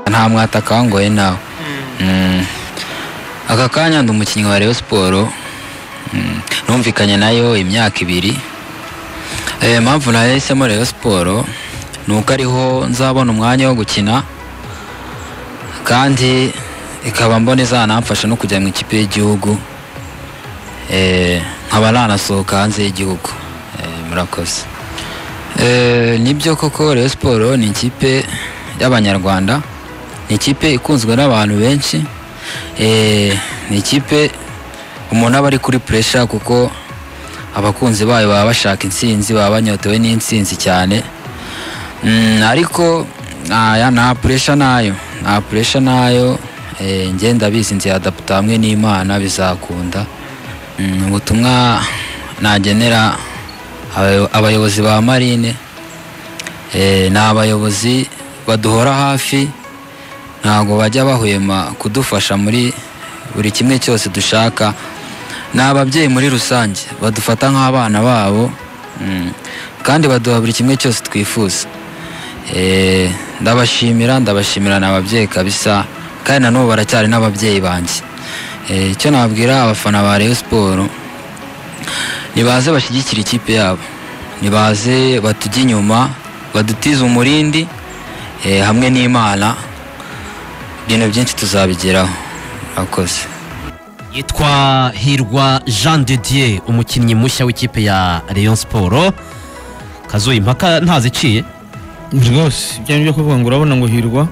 nta mwataka wangoye nawe Mm. aka kanya ndi umukinnyi wa Rayon Sport Mm. numvikanye nayo imyaka ibiri Eh, impamvu nahisemo Rayon Sport ni uko ariho nzabona umwanya wo gukina kandi ikaba mbona izanamfasha no kujya mu ikipe y'igihugu Eh, nkaba nanasohoka hanze y'igihugu Eh, murakoze Eh, nibyo koko Rayon Sport ni ikipe y'abanyarwanda ni ikipe ikunzwe n'abantu benshi Eh, ni ikipe umuntu aba ari kuri puresha kuko abakunzi bayo baba bashaka intsinzi baba banyotewe n'intsinzi cyane Mm, ariko aya nta puresha nayo nta puresha nayo Eh, njye ndabizi nziyadaputa hamwe n'imana bizakunda Mm, ubutumwa nagenera abayo- abayobozi ba marine Eh, ni abayobozi baduhora hafi ntabwo bajya bahwema kudufasha muri buri kimwe cyose dushaka ni ababyeyi muri rusange badufata nk'abana babo mm, kandi baduha buri kimwe cyose twifuza Eh, ndabashimira ndabashimira ni ababyeyi kabisa kandi na n'ubu baracyari n'ababyeyi banjye Eh, icyo nabwira abafana ba Rayon Sport nibaze bashyigikire ikipe yabo nibaze batujye inyuma badutize umurindi eh, hamwe n'imana ibintu byinshi tuzabigeraho murakoze yitwa hirwa jean de dieu umukinnyi mushya w'ikipe ya Rayon Sport kazuye impaka ntaziciye rwose ibyo ngibyo kuvuga ngo urabona ngo hirwa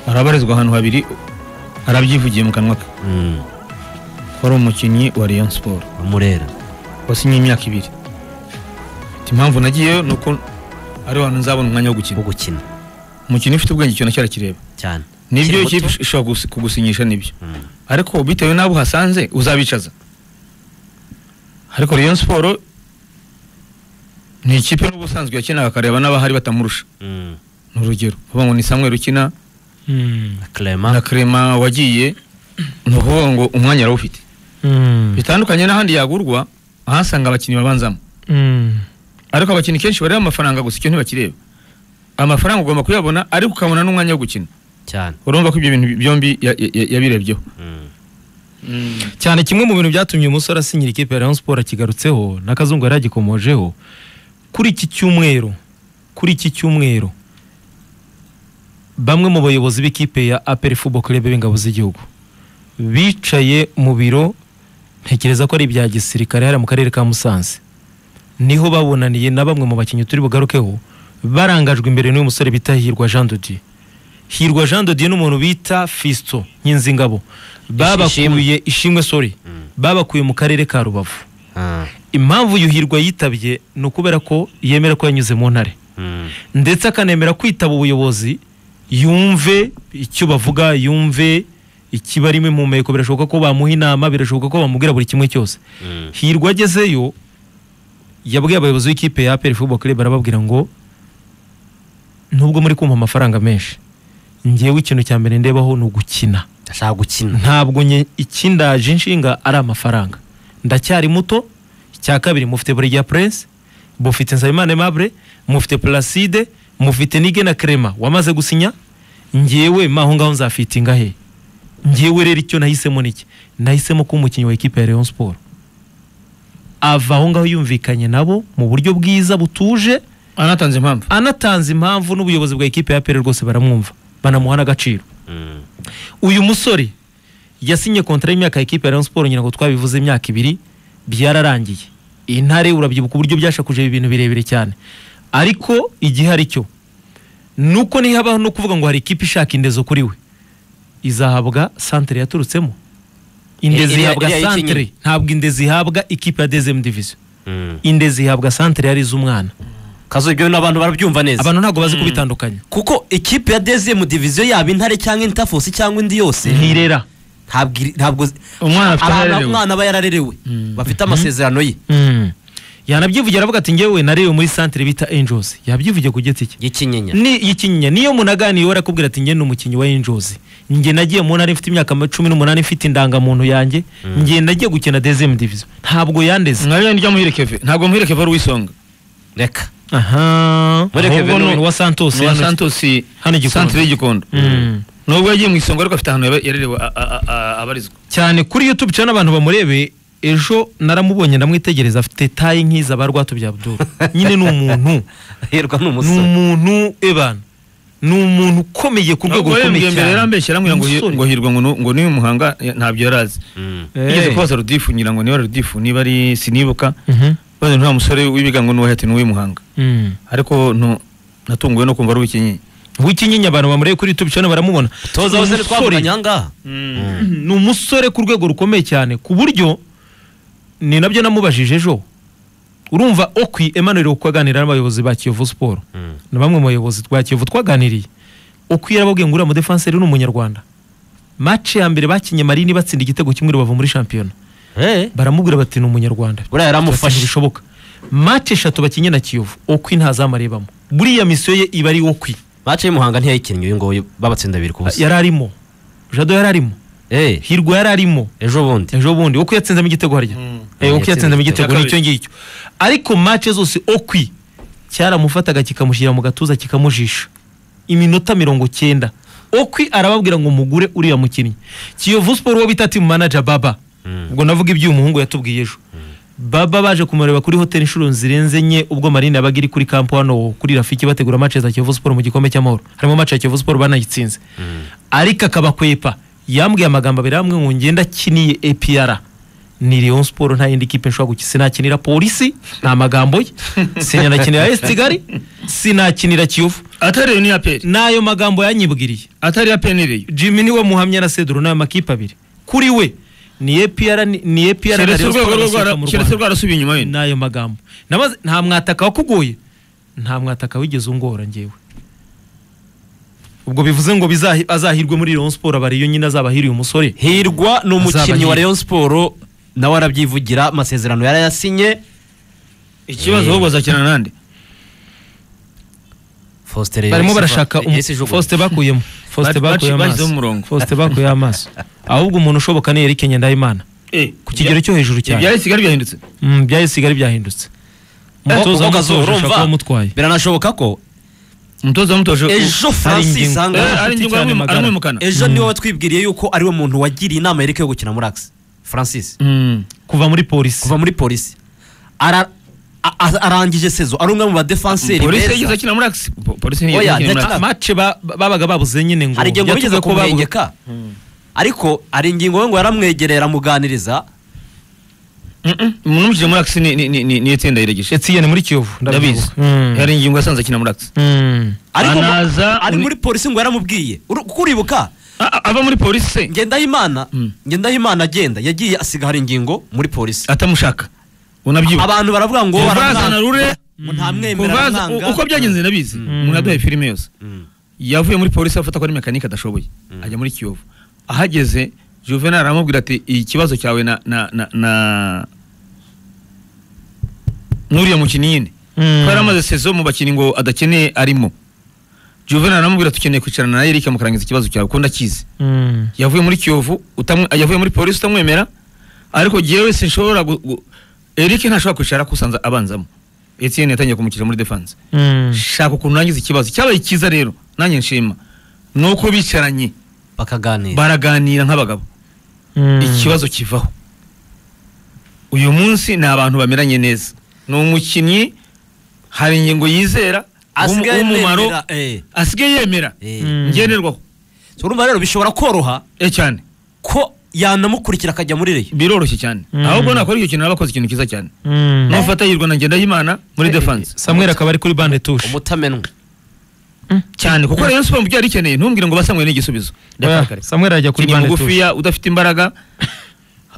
arabarizwa ahantu habiri arabyivugiye mu kanwa ke Mm, ko ari umukinnyi wa Rayon Sport Murera wasinye imyaka ibiri Ati, impamvu nagiyeyo ni uko ariho hantu nzabona umwanya wo gukina wo gukina umukinnyi ufite ubwenge ikintu cyarakireba cyane Ukiri nibyo ikipe muto? ishobora gusi- kugusinyisha nibyo Mm. ariko bitewe n'abo uhasanze uzabicaza ariko Rayon Sport ni ikipe n'ubusanzwe yakinaga akareba n'abahari batamurusha Mm, ni urugero uvuga ngo ni Samuel ukina na na Clement Clement wagiye ni ukuvuga ngo umwanya arawufite bitandukanye n'ahandi yagurwa ahasanga abakinnyi babanzamo ariko abakinnyi kenshi bareba amafaranga gusa icyo ntibakireba amafaranga ugomba kuyabona ariko ukabona n'umwanya wo gukina cyane urumva ko ibyo bintu byombi ya- ya- ya- yabirebyeho Mm, cyane kimwe mu bintu byatumye umusore asinyira ikipe ya Rayon Sport akigarutseho n'akazungu yari yagikomojeho kuri iki cyumweru kuri iki cyumweru bamwe mu bayobozi b'ikipe ya APR Football Club b'ingabo z'igihugu bicaye mu biro ntekereza ko ari ibya gisirikare hariya mu karere ka Musanze niho babonaniye na bamwe mu bakinnyi turi bugarukeho barangajwe imbere n'uyu musore bita Hirwa Jean de Dieu Hirwa Jean de Dieu n'umuntu bita Fisto Nyinzingabo babakuye ishimwe sorry babakuye mu karere ka Rubavu ah, impamvu yuhirwa yitabye ni ukubera ko yemera ko yanyuze mu ntare mm, ndetse akanemera kwitaba ubuyobozi yumve icyo bavuga yumve ikibarimo impumeko birashoboka ko bamuha inama birashoboka ko bamubwira buri kimwe cyose mm, hirwa agezeyo yabwiye abayobozi b'ikipe ya aperi football club arababwira ngo nubwo muri kumpa amafaranga menshi ngewe ikintu cya mbere ndebaho ni ugukina ndashaka gukina ntabwo nye ikindaje inshinga ari amafaranga ndacyari muto icya kabiri mufite burya prince mufite nsabimana aimable mufite placide mufite nige na crema wamaze gusinya ngewe maho ngaho nzafitinga he ngewe rero icyo nahisemo niki nahisemo kuba umukinnyi wa ekipa ya Rayon Sport ava aho ngaho yumvikanye nabo mu buryo bwiza butuje anatanze impamvu anatanze impamvu n'ubuyobozi bwa ekipa ya APR rwose baramwumva banamuha n'agaciro Mm, uyu musore yasinye kontara y'imyaka ya ekipe ya Rayon Sport nyina ngo twabivuze imyaka ibiri byararangiye intare urabyibuka uburyo byashakuje ibintu birebire cyane ariko igihe ari cyo nuko nihabaho no kuvuga ngo hari ikipe ishaka indezo kuri we izahabwa santere yaturutsemo Iriya- indezi ihabwa iriya y'ikinyuma. santere ntabwo indezi ihabwa ikipe ya dezemu diviziyo mm. indezi ihabwa santere yari iz'umwana kazuye ibyo bintu abantu barabyumva neza abantu ntabwo bazi kubitandukanya kuko ikipe ya dezemu diviziyo yaba intare cyangwa intafosi cyangwa indi yose ntirera ntabwo iri- ntabwo zi- Umwana afite ahantu aharerewe. umwana aba yararerewe bafite amasezerano ye Mm. yanabyivugira aravuga ati ngewe narewe muri santere bita angels yabyivugiye ku giti cye y'ikinyenya ni ikinya niyo munaganiye we arakubwira ati njye ni umukinnyi wa angels njye nagiye mu ntara mfite imyaka cumi n'umunani mfite indangamuntu yanjye njye nagiye gukina dezemu diviziyo ntabwo yandeze nabyo njya muhire keve ntabwo muhire keve ari uwisonga reka aha Mureke ahubwo Venom. ni uwa santos ni uwa hano- santosi hano i Gikondo. santere y'igikondo Mm. ni nubwo yagiye mu isonga ariko afite ahantu yaba- yarerewe a- a- a- abarizwa cyane kuri youtube cyane abantu bamurebe ejo naramubonye ndamwitegereza afite tayi nk'iza ba rwatubya abdul nyine ni umuntu hirwa ni ni umusore umuntu ebana ni umuntu ukomeye ku rwego Ntabwo rukomeye yambwiye mbere cyane yarambeshye arambwira ngo hi- Umusore. ngo hirwa ngo nu- ngo n'uyu muhanga ya- ntabyo yari azi Mm. yigeze Eh. kubaza rudifu ngira ngo niba ari rudifu niba ari sinibuka Mhm. baze nta musore w'ibigango n'uwahe ati n'uw'i muhanga Mm. ariko ntu- natunguwe no kumva ari uw'ikinyenyi w'ikinyinya abantu bamurebe kuri youtube cyane baramubona toza Ni hose umusore. ntitwavuganye ahangaha ni umusore ku rwego rukomeye cyane ku buryo ni nabyo namubajije ejo urumva okwi Emmanuel uko aganira n'abayobozi ba kiyovu siporo na bamwe mu bayobozi twa kiyovu twaganiriye okwi yarababwiye ngo uriya mudefanseri ni umunyarwanda mace ya mbere bakinye marini batsinda igitego kimwe rubavu muri shampiyona Eh, baramubwira bati ni umunyarwanda buriya amufashe yaramufashe bishoboka mace eshatu bakinye na kiyovu okwi ntazamaribamo buriya misiyo ye iba ari okwi mace y'umuhanga ntiyayikinnye uyu nguyu babatsinda abiri ku busa yari arimo jado yari arimo Eh, hirwa yari arimo ejo bundi ejo bundi uko yatsinzemo igitego harya Eh, uko yatsinzemo igitego Icya nicyo ngicyo ariko match zose okwi cyaramufataga kikamushyira mu gatuza kikamujisha iminota mirongo cyenda okwi arababwira ngo mugure uriya mukinnyi kiyovu siporo uwo bita team manager baba ubwo navuga iby'umuhungu yatubwiye ejo baba baje kumureba kuri hoteli inshuro zirenze enye ubwo marine yabaga iri kuri kampo hano kuri rafiki bategura match za kiyovu siporo mu gikombe cy'amahoro harimo match ya kiyovu siporo banayitsinze ariko akabakwepa yambwiye amagambo abiri hamwe ngo ngenda akiniye APR ni Rayon Sport nta yindi kipe nshobora gukina sinakinira polisi ni amagambo ye sinakinira AS Kigali sinakinira Kiyovu atari iyo ni aperi n'ayo magambo yanyibwiriye atari aperi iriyo Jimmy niwe muhamya na Cedro n'ayo makipe abiri kuri we ni APR ni- ni APR na keretse Rayon urwego Sport rwo basohoka mu rwara- keretse Rwanda rwarasubiye inyuma wenda n'ayo magambo Namaze- nta mwataka wakugoye nta mwataka wigeze ungora ngewe ubwo bivuze ngo bizahi- azahirwe muri Rayon Sport aba ariyo nyine azabahiriye umusore hirwa ni umukinnyi Azaba wa nyine. rayon siporo nawe arabyivugira amasezerano yarayasinye ikibazo ahubwo azakinana nande faustin barimo barashaka umu- Faustin bakuyemo Baci- Faustin bakuye bashyizeho amaso umurongo Faustin bakuye amaso ahubwo umuntu ushoboka ni Eric Nyandayimana ku kigero cyo hejuru cyane. ibya Kigali byahindutse Mm, bya Isigari byahindutse umutoza w'umutoza ushaka kuba mutwaye biranashoboka ko umutoza wamutoje ejo francis ingingo- Eh, ahangaha ari ingingo cyane aramwim- magara. aramwimukana ejo niwe watwibwiriye yuko ariwe muntu wagiriye inama yereke yo gukina muri akisi francis Mm. kuva muri polisi kuva muri polisi Ara- a- a- arangije sezo ari umwe mu badefanseri polisi beza yigeze akina muri akisi Po- polisi ntiyigeze Oya, akina muri ndakina- Axis. mace ba- babaga babuze nyine ngo hari igihe ngo bigeze yatuze ko babuze kumwegeka ariko hari ingingo we ngo yaramwegereye aramuganiriza Mm-mm. umuntu umushyije muri akisi ni- ni- ni- ni- ni itsinda yiregeje Etienne muri Kiyovu ndabizi ndabyibuka. Mm. hari ingingo yasanze akina muri akisi Mm. ariko ngo- Anaza ari uri- muri polisi ngo yaramubwiye Uru- kuko uribuka A- a- ava muri polisi se ngendahimana Mm. ngendahimana agenda yagiye asiga hari ingingo muri polisi atamushaka unabyibuka abantu baravuga ngo kuva baramwanga, yazana rure ngo ntamwemera kuva yaza- aramwanga. u- uko byagenze ndabizi umuntu yaduhaye filime yose Mm. yavuye muri polisi afata ko ari mekanike adashoboye ajya muri kiyovu ahageze juvenal aramubwira ati ikibazo cyawe na na na na n'uriya mukinnyi nyine Mm. ko yari amaze sezo mu bakinnyi ngo adakeneye arimo juvenal aramubwira ati ukeneye kwicarana na eric amukarangiza ikibazo cyawe ko ndakizi Mm. yavuye muri kiyovu utamwe- yavuye muri polisi utamwemera ariko jewe sinshobora gu- gu- eric ntashobora kwicara kusanza abanzamo etienne yatangiye kumukira muri defense Mm. shaka ukuntu nangiza ikibazo cyabaye cyiza rero nanjye nshima ni uko bicaranye bakaganira baraganira nk'abagabo Mm. ikibazo kivaho uyu munsi ni abantu bameranye neza ni umukinnyi hari ingingo yizera asigaye w'umu- w'umumaro, yemera eh, asigaye yemera eh. Mm. ngenerwaho So, urumva rero bishobora koroha Eh, cyane ko yanamukurikira akajya muri reyo biroroshye cyane Mm. ahubwo nakora icyo kintu abakoze ikintu cyiza cyane Mm. nufata yirwa na ngendahimana muri defense Samuel akaba ari kuri bande touche umutamenwa cyane kuko rero siporo mubyo yari ikeneye ntumbwire ngo basanwe n'igisubizo Oya, Samuel arajya kuri kuri bande touche mugufiya udafite imbaraga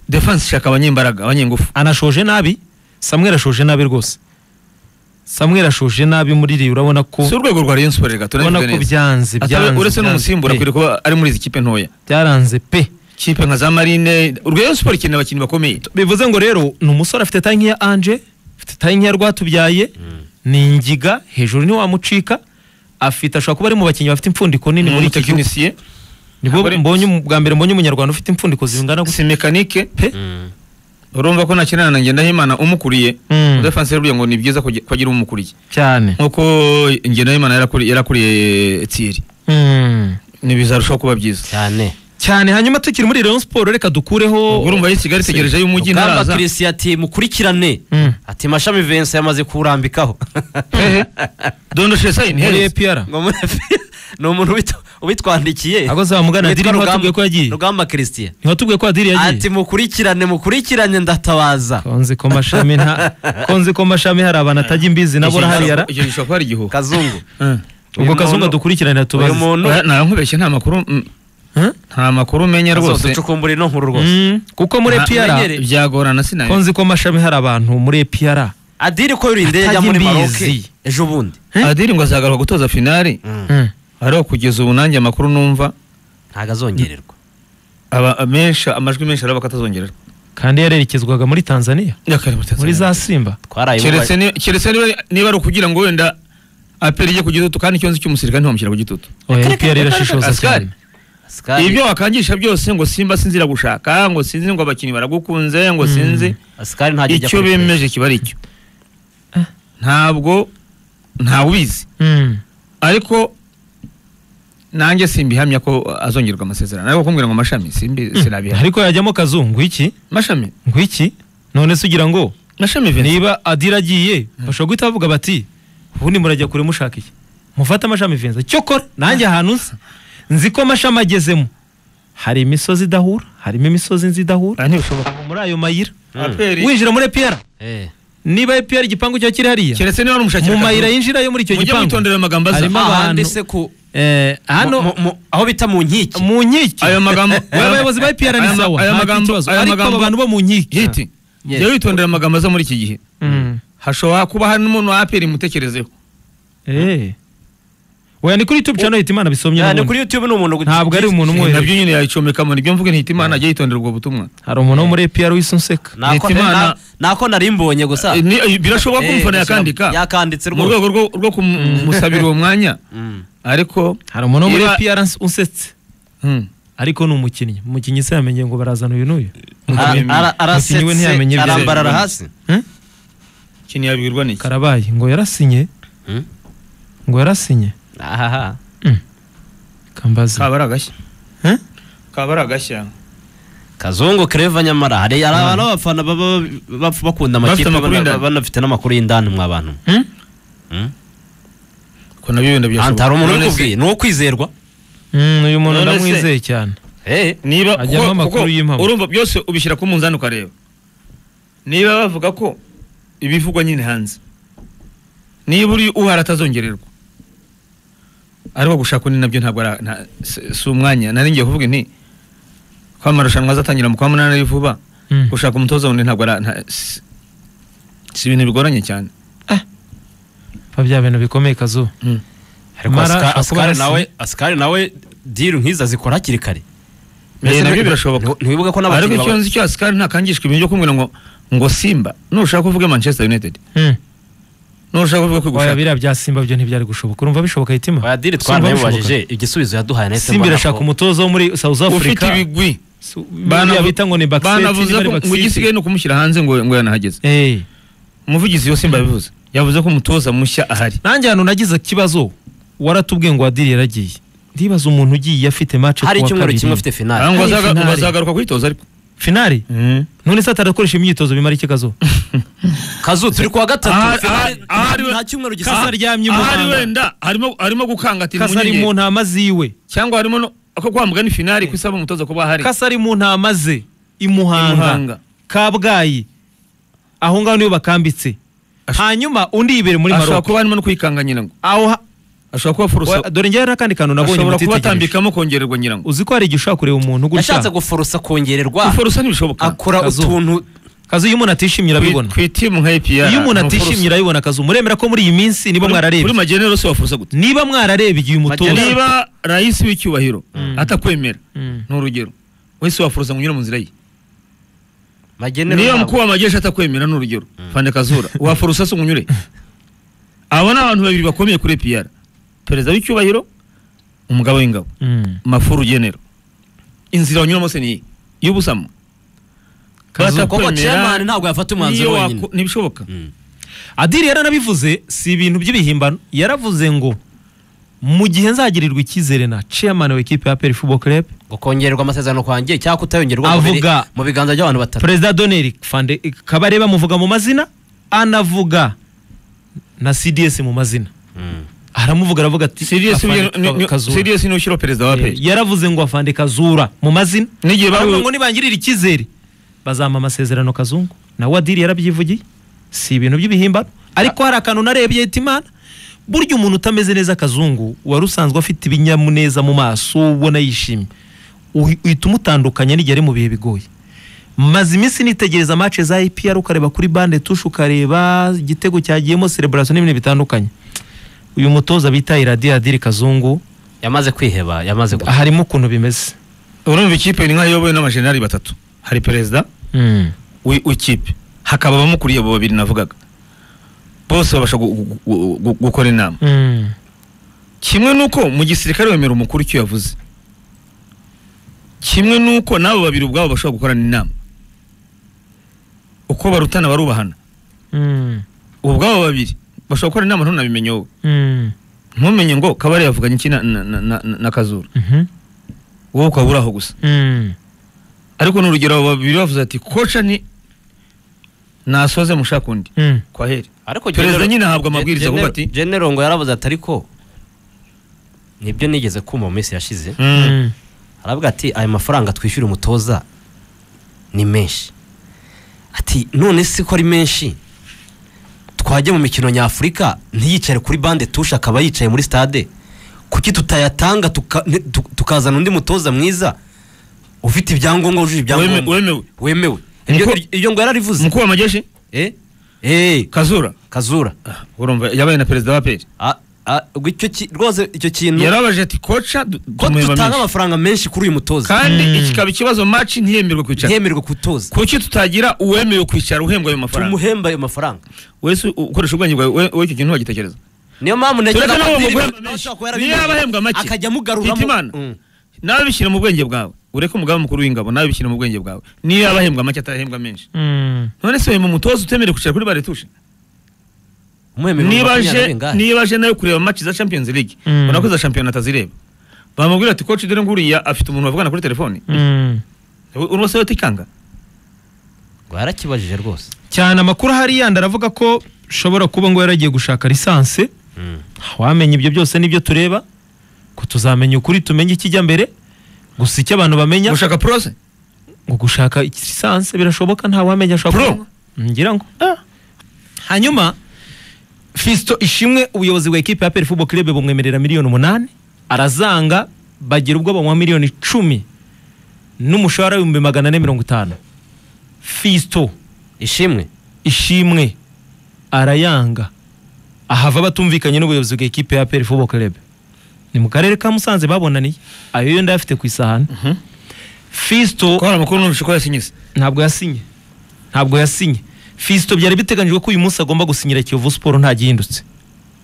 defense ishaka abanyembaraga abanyengufu anashoje nabi Samuel ashoje nabi rwose Samuel ashoje nabi muri iri urabona ko si urwego rwa Rayon Sports gato ubona ko byanze byanze uretse byanze n'umusimbura pe. akwiriye kuba ari muri izi kipe ntoya byaranze pe kipe nka za marine Rayon Sports ikeneye abakinnyi bakomeye bivuze ngo rero ni umusore afite tanki ya anje afite tanki ya rwatubyaye ni ingiga hejuru ntiwamucika afite ashobora kuba ari mu bakinnyi bafite impfundiko nini ni muri iki gihugu umutekinisiye nibwo Ntabwo ari- mbonye umu- bwa mbere mbonye umunyarwanda ufite impfundiko zingana gutya si mekanike pe urumva ko nakinana na ngendahimana umukuriye Mm. defense yabwiye ngo ni byiza kugi- ko agira umukuriye cyane nkuko ngendahimana yarakuri- yarakuriye Thierry Mm. ntibizarushaho kuba byiza cyane cyane hanyuma tukiri muri Rayon Sport reka dukureho ubwo urumva y'i kigali itegereje y'umujyi Rugamba ntaraza Christian ati mukurikirane Mm. ati mashami Vincent yamaze kuwurambikaho hehe dondoshe sayini muri hehe APR Ngo mu- ni umuntu ubitw- ubitwandikiye Aho zamugana Witwa diri niho Rugamba- tubwiye ko yagiye Rugamba Christian niho tubwiye ko diri yagiye ati mukurikirane mukurikirane ndatabaza konzi ko mashami nta konzi ko mashami hari abantu atajya imbizi nabo urahariya icyo gishobora kuba ari igihuha kazungu Eh. ubwo uyu kazunga muntu- dukurikiranira uyu tubaze muntu Oya, naba nkubeshye nta makuru mm, Huh? nta makuru umenya rwose azoducukumbura ino nkuru rwose Mm, kuko muri Nta- APR menyere- byagorana sinabimenya konzi ko mashami hari abantu muri APR adiri ko yuri indege ajya muri Atajya maroke imbizi. ejo bundi Eh? adiri ngo azagaruka gutoza finari Mm. ariho kugeza ubu nanjye amakuru numva ntago azongererwa aba menshi amajwi menshi araba akatazongerera kandi yarerekezwaga muri Tanzania muri za Simba twaraye keretse ni- keretse niba niba ari ukugira ngo wenda aperi igiye ku gitutu kandi ikibazo cy'umusirikare ntibamushyira ku gitutu oya Akareka- APR irashishoza Askari. cyane ibyo wakangisha byose ngo simba sinzi iragushaka ngo sinzi ngo abakinnyi baragukunze ngo sinzi asikari ntajya ajya icyo kuri press. bemeje kiba ari icyo ntabwo ntawubizi Mm. ariko nanjye simbihamya ko azongerwa amasezerano ariko kumbwira ngo mashami simbi sinabihamya ariko yajyamo kazungu iki mashami ngwiki none se ugira ngo mashami Vincent. niba adira agiye bashobora guhita bavuga bati ubundi murajya kure mushaka iki mufate amashami venza cyokora nanjye ahantu nzi nzi ko amashami agezemo hari imisozi idahura harimo imisozi nzi idahura Ah, ntibishoboka muri ayo mayira aperi winjira muri epiyara Eh. niba epiyara igipangu cya kiri hariya keretse niba ari umushakira mu mayira yinjira yo muri icyo mujye gipangu mwitondera ayo magambo aza Harimo- ahandi abantu- se ku Eh, mu- hano mu- mu- aho bita mu nkiki mu nkiki ayo magambo Aba bayobozi ba EPR ni aya ma- sawa, aya nta magambo kibazo. aya Ariko magambo aba bantu bo mu nkiko. yiti Yes. jya witondera amagambo aza muri iki gihe Mm. hashobora kuba hari n'umuntu wa aperi mutekerezeho Eh. Oya ni kuri YouTube channel hita imana bisomye ni n'ubundi. kuri youtube ni umuntu ntabwo ari umuntu umwe nabyo nyine yayicomekamo nibyo mvuge ntihita imana jya yitondera ubwo butumwa hari umuntu wo muri APR wisunseka Nako- Hitimana- na- nako nari mbonye gusa Eh, ni- eh, birashoboka ko Eh, umufana birashoboka. yakandika yakanditse mu rwose rwego rwo- rwo kumusabira uwo mwanya Mm. ariko hari umuntu wo muri Niba- APR uns- unsetse Hmm. ariko ni umukinnyi umukinnyi se yamenye ngo barazana uyu n'uyu Ara- Mukinnyi- ara- mukinnyi we ntiyamenye arasetse ibyo arambarara yari- hasi Hmm? ikintu yabwirwa n'iki karabaye ngo yarasinye Hmm? ngo yarasinye ahaha kambaza kaba ari agashya Eh? kaba ari agashya kazungu kreva nyamara hari hari abantu b'abafana baba bapfa bakunda amakipe Bafite amakuru bana- y'indani. banafite n'amakuru y'indani mwa bantu Hmm? ko nabyo wenda Anta, hari umuntu None se- ubikubwiye ni uwo kwizerwa Mm, uyu muntu None se- ndamwizeye cyane Eh, niba Ajyamo kuko- amakuru kuko y'impamo. urumva byose ubishyira ku munzani ukareba niba bavuga ko ibivugwa nyine hanze niba uri uhari atazongererwa ariko gushaka undi nabyo ntabwo ari nta- si- si umwanya nari ngiye kuvuga nti ko amarushanwa azatangira mu kwa munani ari vuba Mm. gushaka umutoza wundi ntabwo ari nta- si si ibintu bigoranye cyane pa bya bintu bikomeye kazuba ariko Mara Asika- ashobora kuba asikari yarasinye. nawe asikari nawe diri nk'izi azikora hakiri kare Eh, Mbese nabyo ntiwi- birashoboka nti- ntiwibuke ko ariko n'abakinnyi icyo baba- nzi cyo asikari ntakangishwa ibintu byo kumubwira ngo ngo simba nushaka kuvuga manchester united Mm. nushaka kuvuga oya kwigushaka biriya bya simba byo ntibyari gushoboka urumva bishoboka hitima Oya, diri Simba bishoboka. twaramubajije igisubizo yaduhaye nahise simba mbona irashaka ko- umutoza wo muri south ufite africa ibigwi Su- biriya Banavu- bita ngo ni backstage banavuze niba ari ko ngo backstage. igisigaye ni ukumushyira hanze ngo ngo yanahageze Eh. umuvugizi wa simba yabivuze yavuze ko umutoza mushya ahari nanjye ahantu nagize ikibazo waratubwiye ngo adiri yaragiye ndibaza umuntu ugiye afite match hari ku wa icyumweru kabiri. kimwe afite finale Aha ngo hari azaga- finale. bazagaruka kwitoza ariko finali none se atarakoresha imyitozo bimara iki kazo kazu turi kuwa Aha- gatatu finale aha- aha ari we- nta cyumweru Kasa gisigaye aryamye i ahari Muhanga. wenda harimo harimo gukangatira kasa ari mu umunyengeri ntama ziwe cyangwa harimo no ako kwa mugani finali ko isaba umutoza kuba ahari kasa ari mu ntama ze i muhanga Muhanga. kabgayi aho ngaho niyo bakambitse hanyuma undi yibere muri ashobora maroko kuba harimo no kwikanga nyirango aho ha- ashobora kuba Wa- furuso dore njyewe n'akandi kantu nabonye ashobora kuba mutitegereje atambikamo kongererwa nyirango uzi ko hari igihe ushobora kureba umuntu yashatse gutya guforosa kongererwa furuso ntibishoboka akora Kazu. utuntu kazo iyo umuntu atishimye urabibona ku itimu nka APR iyo umuntu ni ufuruso. atishimye urabibona kazo muremera ko muri iyi minsi niba kuri kuri mwararebye magenero yose wafurusa gute niba mwararebye uyu mutoza Magenero- niba rais w'icyubahiro atakwemera Mm. ni urugero wese wafuruza ngo unyure mu nzira ye magenero niba yabo. mukuru wa majeshi atakwemera ni urugero fande kazura wafurusa se ngo unyure abo ni abantu babiri bakomeye kuri piyara perezida w'icyubahiro umugabo w'ingabo Mm. mafuru genero inzira banyuramo se niyi y'ubusamo Kazu- koko batakwemera, chairman ntabwo yafata umwanzuro niyo wenyine wako- ntibishoboka Adiri yaranabivuze si ibintu by'ibihimbano yaravuze ngo mu gihe nzagirirwa icyizere na chairman wa equipe ya APR Football Club ngo kongererwa amasezerano kwanjye cyangwa kutayongerwa mu biri- Avuga- mu biganza by'abantu batatu perezida Donner Fande Kabare bamuvuga mu mazina anavuga na CDS mu mazina Mm. aramuvuga aravuga ati CDS Afande ni- ni- ni- Kazura. CDS ni ushyiraho perezida wa Eh, APR yaravuze ngo afande kazura mu mazina n'igihe baravuga ngo bari nibangirira icyizere bazampa amasezerano kazungu nawe adiri yarabyivugiye si ibintu by'ibihimbano ariko hari akantu narebye imana burya umuntu utameze neza kazungu wari usanzwe afite ibinyamuneza mu maso ubona yishimye uhi- uhita umutandukanya n'igihe ari mu bihe bigoye maze iminsi nitegereza match za IPR ukareba kuri bande tushe ukareba igitego cyagiyemo celebration n'ibintu bitandukanye uyu mutoza bita Iradiyadiri Kazungu yamaze kwiheba yamaze gu- harimo ukuntu bimeze urumva ikipe ni nk'ayobowe n'abajenerali batatu hari perezida wi- w'ikipe hakaba abamukuriye abo babiri navugaga bose babasha gu- gu- gu- gu- gukora inama Mm. kimwe nuko mu gisirikare wemera umukuru icyo yavuze kimwe nuko n'abo babiri ubwabo bashobora gukorana inama uko barutana barubahana Mm. ubwabo babiri bashobora gukora inama ntunabimenye wowe Mm. ntumenye ngo kabare yavuganye iki na, na, na, na, na kazura Mhm. wowe ukaba uri aho gusa Mm. ariko ni urugero abo babiri bavuze ati koca ni nasoze mushaka undi Mm. kwa heri ariko Perezida General- nyine ahabwa amabwiriza General- avuga ati- General ngo yaravuze ati ariko nibyo nigeze kumva mu minsi yashize Mm. aravuga ati aya mafaranga twishyura umutoza ni menshi ati none si ko ari menshi twajya mu mikino nyafurika ntiyicare kuri bande tushe akaba yicaye muri stade kuki tutayatanga tuka- ne- tu- tukazana undi mutoza mwiza ufite ibyangombwa wujuje Weme- ibyangombwa wemewe wemewe Iryo- Muko- iryo ngo yararivuze mukuru w'amajeshi eh eh kazura kazura Ah, urumva yabaye na perezida wa peri Ah, ah, ubwo icyo ki- rwose icyo kintu yarabaje ati koca du- ko tumuhemba tutanga menshi." amafaranga menshi kuri uyu mutoza kandi Mm. ikikaba ikibazo maci ntiyemerwe kwicara ntiyemerwe kutoza kuki tutagira uwemewe kwicara uhembwa ayo mafaranga tumuhemba ayo mafaranga wese u- ukoresha ubwenge bwawe we- wowe icyo kintu wagitekereza niyo mpamvu Tureke ntegera n'abo padiri bashobora bamuhemba menshi. kuba Niyo yarabimenye, yaba ahembwa make, akajya amugaruramo twite Imana. Mm. nawe bishyira mu bwenge bwawe ureke umugaba mukuru w'ingabo nawe bishyira mu bwenge bwawe niyo yaba ahembwa make atahembwa menshi Mm. none se wemeye umutoza utemerewe kwicara kuri baretushe Umwemerera niba makumyabiri aje angahe? niba aje nawe kureba match za Champions League Mm. ubona ko za shampiyona atazireba bamubwira ati coach dore nguriya afite umuntu bavugana kuri telefoni Mm. urwose we tikanga Ngo yarakibajije rwose cyane amakuru ahari yandi aravuga ko ushobora kuba ngo yaragiye gushaka lisansi wamenya ibyo byose nibyo tureba ko tuzamenya ukuri tumenye ikijya mbere gusa icyo abantu bamenya gushaka prose ngo gushaka iki- lisansi birashoboka nta wamenya ashobora Pro? kuba- ngira ngo Ah. hanyuma Fiston Ishimwe ubuyobozi bwa ekipe ya APR Football Club bumwemerera miliyoni umunani arazanga bagira ubwo bamuha miliyoni icumi n'umushahara w'ibihumbi magana ane mirongo itanu Fiston ishimwe ishimwe arayanga ahava batumvikanye n'ubuyobozi bwa ekipe ya APR Football Club ni mu karere ka Musanze babonaniye ayo yo ndayafite ku isahani Fiston ko hari amakuru numvise ko yasinyise ntabwo yasinye ntabwo yasinye Fiston byari biteganyijwe ko uyu munsi agomba gusinyira Kiyovu Sport nta gihindutse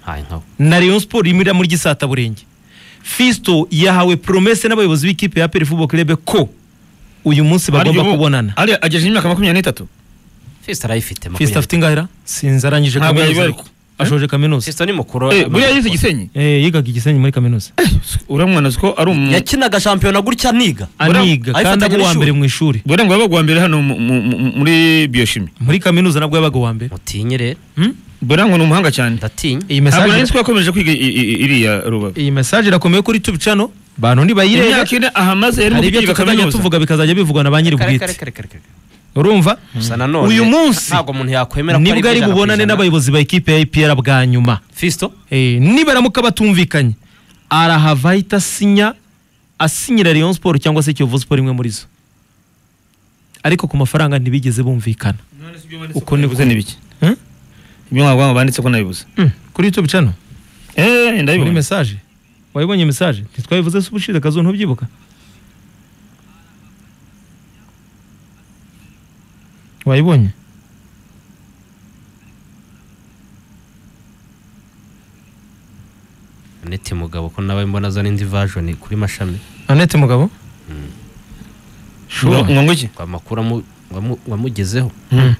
hayi nkawe na Rayon Sport yimira muri Gisataburenge Fiston yahawe promesse n'abayobozi b'ikipe ya APR Football Club ko uyu munsi bagomba Arya ubu- kubonana arya agejeje imyaka makumyabiri n'itatu fisita arayifite Fiston afite makumyabiri ingahera sinzi arangije Ntabwo kaminuza yayibaruka. ashoje kaminuza fisita ni mukuru Eh, buriya yize gisenyi Eh, yigaga igisenyi muri kaminuza uramwana uzi ko ari umu yakinaga shampiyona gutya aniga aniga kandi ayifatanya aba uwa n'ishuri. mbere mu ishuri buriya ngo yabaga uwa mbere hano mu- mu- mu- muri biyoshimi muri kaminuza nabwo yabaga uwa mbere mutinye rero Hmm? buriya ngo ni umuhanga cyane ndatinya iyi ntabwo nari mesaje nzi ko yakomeje kwiga i- i- i- iriya rubavu iyi mesaje irakomeye kuri tubicano bantu ntibayirebe imyaka ine ahamaze yarimo hari ibyo kwiga tukazajya kaminuza tuvuga bikazajya bivugwa na ba nyiri Kare, bwite kare, kare, kare, kare. urumva gusa nanone uyu munsi ntabwo umuntu yakwemera ko nibwo ari ijana ku bubonane ijana. n'abayobozi ba ekipe ya ipr bwa nyuma fisito Eh, nibaramuka batumvikanye arahava ahita asinya asinyira Rayon Sport cyangwa se Kiyovu Sport imwe muri zo ariko ku mafaranga ntibigeze bumvikana uko nibuze ni bike Hmm? ibyo mwabwanga banditse ko nabibuze Hmm, kuri YouTube channel eh muri ndabibona message wayibonye message ntitwabivuze se ubushize kazo ntubyibuka wayibonye neti mugabo ko nawe mbona zo n'indi vajoni kuri mashami Annette mugabo Ngo- ngo ngwiki ngo amakuru amu- wamu- wamugezeho Hmm.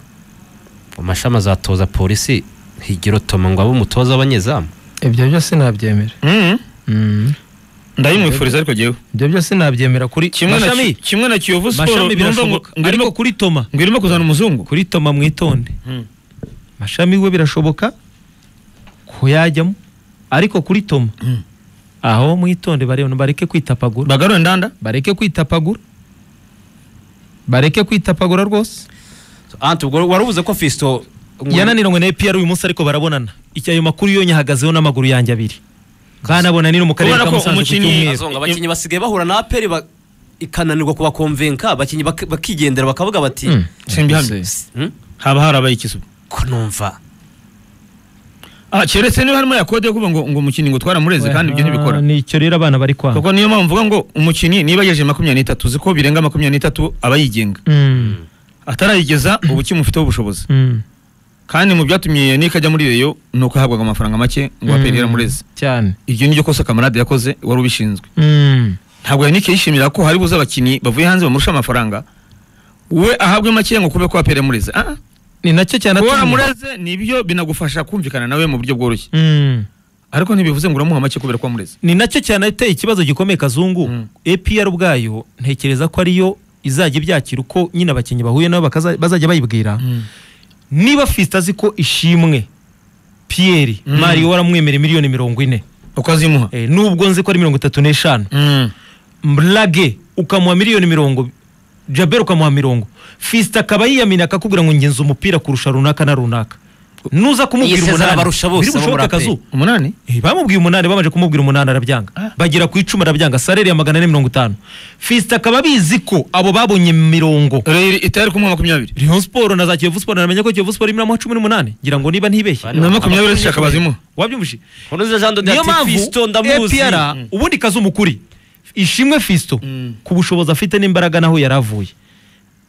mu mashami azatoza polisi higiro toma ngo abe umutoza w'abanyezamu ibyo byose nabyemera Mhm. ndabimwifuriza ariko ngewe ibyo byose nabyemera kuri kimwe na mashami kimwe na kiyovu siporo mashami numva ngo birashoboka ngo ariko irimo- kuri toma ngo irimo kuzana umuzungu kuri toma mwitonde mashami we birashoboka ko yajyamo ariko kuri toma Mm. aho mwitonde bareba bareke kwitapagura bagarure ndanda bareke kwitapagura bareke kwitapagura rwose anti ubwo wari ubuze ko fisito yananiranywe na epr uyu munsi ariko barabonana iki ayo makuru yo nyahagazeho n'amaguru yanjye abiri kandi abona ni no mu karere Urabona ka ko musanze ku umukinnyi- cyumweru azonga abakinnyi basigaye bahura na aperi ikananirwa kubakomvenka abakinnyi bak- bakigendera bakavuga bati Mm. simbihamye "Hmm, haba harabaye ikizu ko numva ah keretse niba harimo ya kode yo kuvuga ngo ngo umukinnyi ngo twaramureze kandi ibyo ntibikora Ah, nicyo rero abana bari kwanga kuko niyo mpamvu mvuga ngo umukinnyi niba yejeje makumyabiri n'itatu uzi ko birenga makumyabiri n'itatu aba yigenga Mm, atarayigeza ubu kimufiteho ubushobozi mm, kandi mu byatumye Yannick ajya muri reyo ni uko yahabwaga amafaranga make ngo mm. aperi yaramureze cyane iryo ni ryo kosa kamarade yakoze wari ubishinzwe Mm, ntabwo Yannick yishimira ko hari buze abakinnyi bavuye hanze bamurusha amafaranga we ahabwe make ngo kube ko aperi yamureze ah ah. ni nacyo cyane kuba atuma. waramureze nibyo binagufasha kumvikana nawe mu buryo bworoshye Mm. ariko ntibivuze ngo uramuha make kubera ko wamureze ni nacyo cyane ateye ikibazo gikomeye kazungu Mm. APR ubwayo ntekereza ko ariyo izajya ibyakira uko nyine abakinnyi bahuye nabo bakaza- bazajya bayibwira niba fisite azi ko ishimwe piyeri Mm. mario waramwemera miliyoni mirongo ine uko azimuha Eh, nubwo nzi ko ari mirongo itatu n'eshanu Mm. mblage ukamuha miliyoni mirongo jabel ukamuha mirongo fisite akaba yiyamina akakubwira ngo ngenza umupira kurusha runaka na runaka nuza kumubwira Yisezera umunani abarusha bose biri abo muri bushoboke APR. kazu umunani Eh, bamubwiye umunani bamaze kumubwira umunani arabyanga Ah. bagera ku icumi arabyanga salere ya magana ane mirongo itanu fisite akaba abizi ko abo babonye mirongo reyo itari kumwe makumyabiri Rayon Sport na za Kiyovu Sport namenya ko Kiyovu Sport irimo amuha cumi n'umunani ngira ngo niba ntibeshye Bane. na makumyabiri zishaka bazimuha wabyumvise nkurunziza jean dode niyo ati fisito mpamvu ndamuzi APR ubundi kazi umukuri ishimwe fisito Mm. ku bushobozi afite n'imbaraga naho yari avuye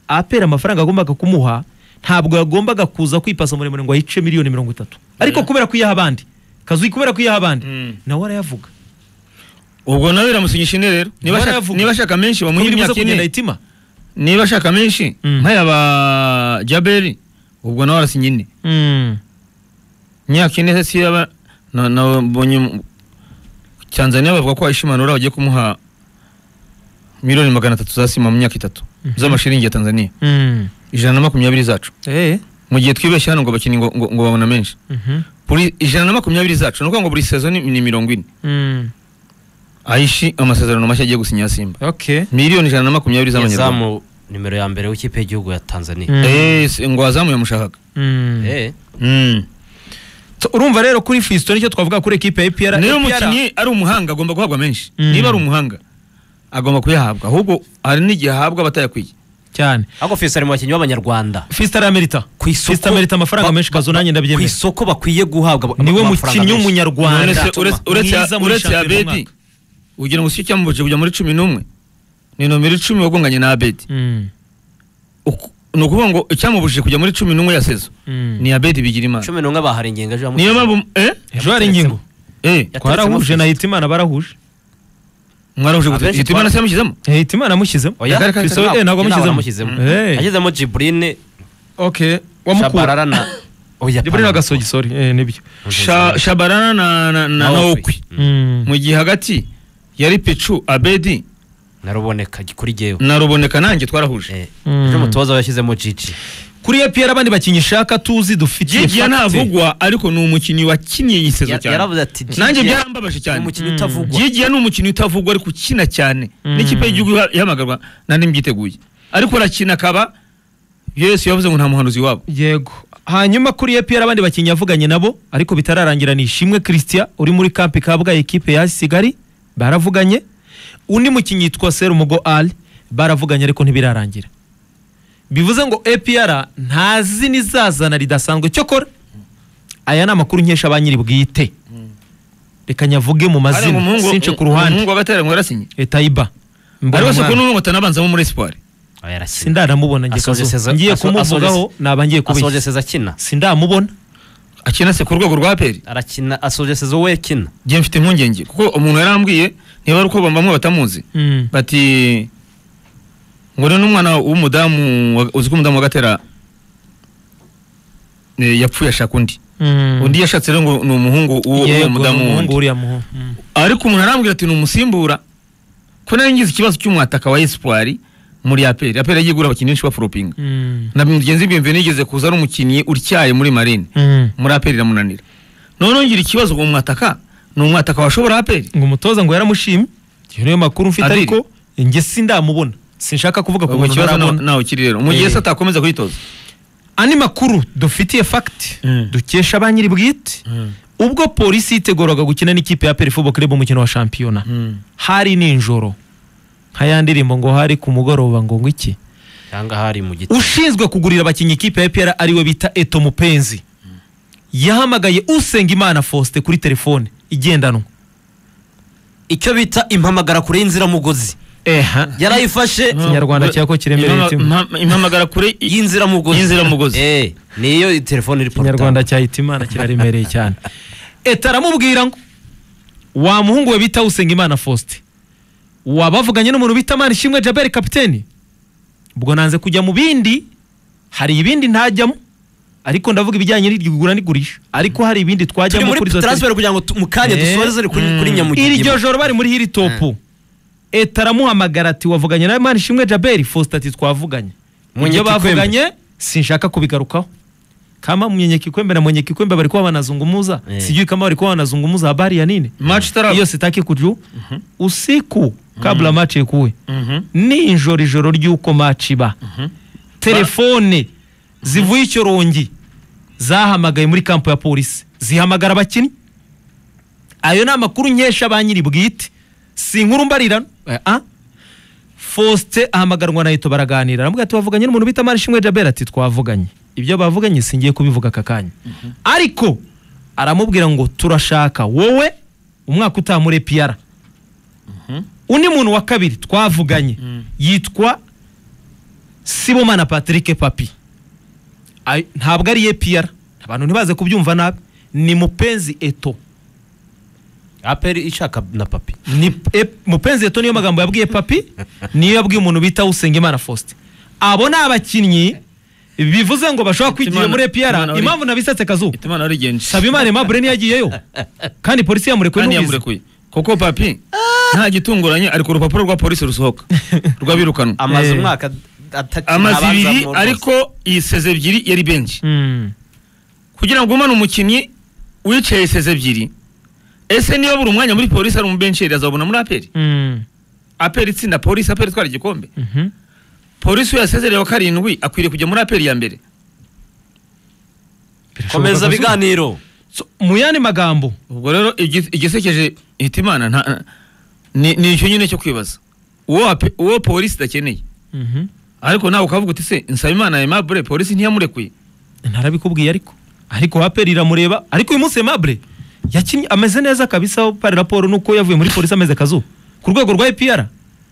apera amafaranga agombaga kumuha ntabwo yagombaga kuza kwipasa muremure ngo ayice miliyoni mirongo itatu ariko kubera ko iyaha abandi kazi kubera ko iyaha abandi Mm. nawe arayavuga ubwo nawe biramusinyisha ine rero niba Baravuga. ashaka- niba ashaka menshi bamuhe Ko biribuza imyaka kugenda ine itima niba ashaka menshi Mm. nk'ayaba jaberi ubwo nawe arasinya ine imyaka ine si yaba na- nabonye mu- tanzania bavuga ko ishimanura bagiye kumuha miliyoni magana atatu za sima mu myaka itatu z'amashiringi ya tanzania ijana na makumyabiri zacu Eh. mu gihe twibeshye hano ngo abakinnyi ngo, ngo, ngo babona menshi Mhm. buri ijana na makumyabiri zacu ni ukuvuga ngo buri sezo ni, ni mirongo ine Mm. ayishi amasezerano mashya agiye gusinya ya simba Okay. miliyoni ijana na makumyabiri z'amanyarwanda izamu nimero ya mbere w'ikipe y'igihugu ya tanzania Mm. Eh, si- ngo wazamuye yamushakaga Mm. Eh, Mm. So, urumva rero kuri fisito nicyo twavuga kuri ekipe ya APR niba APR umukinnyi ari umuhanga agomba guhabwa menshi Mm. niba ari umuhanga agomba kuyahabwa ahubwo hari n'igihe ahabwa abatayakwiye cyane ariko fisito ari mu bakinnyi b'abanyarwanda fisita aramerita ku isoko fisita amerita amafaranga ba- menshi kazo ku nanjye ndabyemera isoko bakwiye guhabwa niwe amafaranga mukinnyi menshi. w'umunyarwanda None se Tuma. uretse- uretse mwiza muri uretse shampiyona abedi y'umwaka. ugira ngo usike cyamubuje kujya muri cumi n'umwe ni nomero icumi wagonganye na abedi Mm, Uku- ni ukuvuga ngo icyamubujije kujya muri cumi n'umwe ya sezo mm. ni abedi bigira imana cumi n'umwe bahari ingenga ejo yamusize. niyo mpamvu eh ejo hari ingingo eh twarahuje na hitimana barahuje mwarahuje Abenshi gute twara- itimana se yamushyizemo Eh, hitimana amushyizemo Oya, Kare, kare, Fiston, kare. eh, ntabwo Ntabwo amushyizemo amushyizemo. Eh, yagezemo jiburine okay wamukura shabarara na oya Jibril Agasogi sorry eh, nibyo Sha- shabarana na- na na Na Okwi. okwi Mm. mu gihe hagati yari picu abedi naruboneka kuri jyewe na ruboneka nanjye twarahuje Eh, Mm. ejo umutoza yashyizemo jiji kuri APR abandi bakinnyi ishaka tuzi dufitiye Gigi facts. navugwa ariko ni umukinnyi wakiniye iyi sezo Ya- cyane yaravuze ati "Gigi nanjye ya- byarambabaje ni cyane umukinnyi utavugwa Gigi ni umukinnyi utavugwa ariko ukina cyane n'ikipe y'igihugu iha- ihamagarwa nta n'ibyiteguye ariko arakina akaba yesu yavuze ngo nta muhanuzi wabo yego hanyuma kuri APR abandi bakinnyi yavuganye nabo ariko bitararangira ni Ishimwe Christian uri muri kampi kabwaye ekipe ya Kigali baravuganye undi mukinnyi yitwa Serumugo Ali baravuganye ariko ntibirarangira bivuze ngo APR ntazi n'izazana ridasanzwe cyokora aya ni amakuru nkesha ba nyiri bwite reka nyavuge mu Hariya ngo mazina umuhungu- since ku ruhande umuhungu wa gatera ngo yarasinye Eh, Taiba ariko si ko Mbonamwami. n'umwe atanabanzamo muri espoir Oya, arakina. sindaramubona njye Asoje Kazo. seza- ngiye aso- kumuvugaho asoje- naba ngiye asoje kubeshya seza akina sindamubona akina se ku rwego rwa peri arakina asoje seza we akina njye mfite impungenge kuko umuntu yarambwiye niba ari uko bamwe batamuzi Mm. bati ngo ni n'umwana w'umudamu wa- uzi ko umudamu wa gatera eh, yapfuye ashaka undi undi yashatse rero ngo ni umuhungu w'uwo w'uwo mudamu umuhungu wundi uriya muhungu Mm. ariko umuntu arambwira ati ni umusimbura ko nari ngize ikibazo cy'umwataka wa espoir muri aperi aperi yagiye igura abakinnyi benshi baforopinga Mm. na mugenzi biyemve nigeze kuza ari umukinnyi utyaye muri marine Mm. muri aperi iramunanira noneho ngira ikibazo ngo umwataka ni umwataka washobora aperi ngo umutoza ngo yaramushimye iyo niyo makuru mfite Adil. ariko njye sindamubona sinshaka kuvuga ku ubwo muntu ikibazo nawe- ntarabona nawe kiri rero mu gihe Eh. se atakomeza kuyitoza andi makuru dufitiye fagiti Mm. dukesha ba nyiri bwite ubwo polisi yiteguraga gukina n'ikipe ya peri football club umukino wa shampiyona hari ninjoro nka ya ndirimbo ngo hari ku mugoroba ngo ngwiki cyangwa hari mu giti ushinzwe kugurira abakinnyi ikipe ya EPR ariwe bita Eto Mupenzi yahamagaye Usengimana Faustin kuri telefone igendanwa icyo bita impamagara kure y'inziramugozi eha yarayifashe Ikinyarwanda cyako kiremereye Impama- itima. impama- impamagara kure i- y'inziramugozi Y'inziramugozi. Eh, niyo telefone iri Ikinyarwanda cya Hitimana kiraremereye cyane Eto aramubwira ngo wa muhungu we bita Usengimana Faustin wabavuganye n'umuntu bita Manishimwe Jabel kapiteni ubwo nanze kujya mu bindi hari ibindi ntajyamo ariko ndavuga ibijyanye n'igura n'igurisha ariko hari ibindi turi twajyamo muri kuri za transfer kugira ngo tu- mu kanya Eh, dusoreze kuri kuri nyamugigima iryo joro bari muri hiri topu leta aramuhamagara ati wavuganye na manishimwe jaberi faustin ati twavuganye ibyo Munyenyikikwembe. bavuganye sinshaka kubigarukaho kama munyenyekikwembe na munyenyekikwembe bari kuba banazungumuza Eh. sijui kama bari kuba wanazungumuza habari ya nini match itaraba hiyo sitaki kujua usiku kabla machi ikuwe Mhm. ninjoro ijoro ry'uko maci iba telefone zivuye ikirongi zahamagaye muri kampo ya polisi zihamagara abakinnyi ayo ni amakuru nkesha ba nyiri bwite si inkuru mbarirano Eh, ah. faustin ahamagarwa na Eto baraganira aramubwira ati wavuganye n'umuntu bita marishimwe jabera ati twavuganye ibyo bavuganye singiye kubivuga aka kanya ariko aramubwira ngo turashaka wowe umwaka utaha muri piyara undi muntu wa kabiri twavuganye yitwa sibomana patrick papi Ay- ntabwo ari epr abantu ntibaze kubyumva nabi ni mupenzi eto aperi ishaka na papi ni e- mupenzi eto niyo magambo yabwiye papi niyo yabwiye umuntu bita usengimana faustin abo ni abakinnyi bivuze ngo bashobora kwigira Hitimana- muri epr Hitimana uri- impamvu nabisatse kazuba itumanaho rigenje sabimana emabure niyagiyeyo kandi polisi yamurekuye kandi n'ubizi yamurekuye kuko papi nta gitunguranye ari ku rupapuro rwa polisi rusohoka rw'abirukanwa amaze Eh. umwaka atatu amazi abanza ibiri mu rwose. ariko iseze ebyiri yari benshi Mm. kugira ngo umane umukinnyi wicaye iseze ebyiri ese niba buri mwanya muri polisi ari umubensheri azabona muri aperi Mm. aperi itsinda polisi aperi itwara igikombe Mhm. polisi iyo yasezerewe karindwi akwiriye kujya muri aperi ya mbere komeza ibiganiro So, mu yandi magambo ubwo rero igi- igisekeje hitimana nta- ni ni icyo nyine cyo kwibaza uwo ape- uwo polisi idakeneye ariko nawe ukavuga uti se nsabimana aimable polisi ntiyamurekuye ntarabikubwiye ariko ariko waperi iramureba ariko uyu munsi Aimable yakinnye ameze neza kabisa aho pari raporo nuko yavuye muri polisi ameze kazuba ku rwego rwa EPR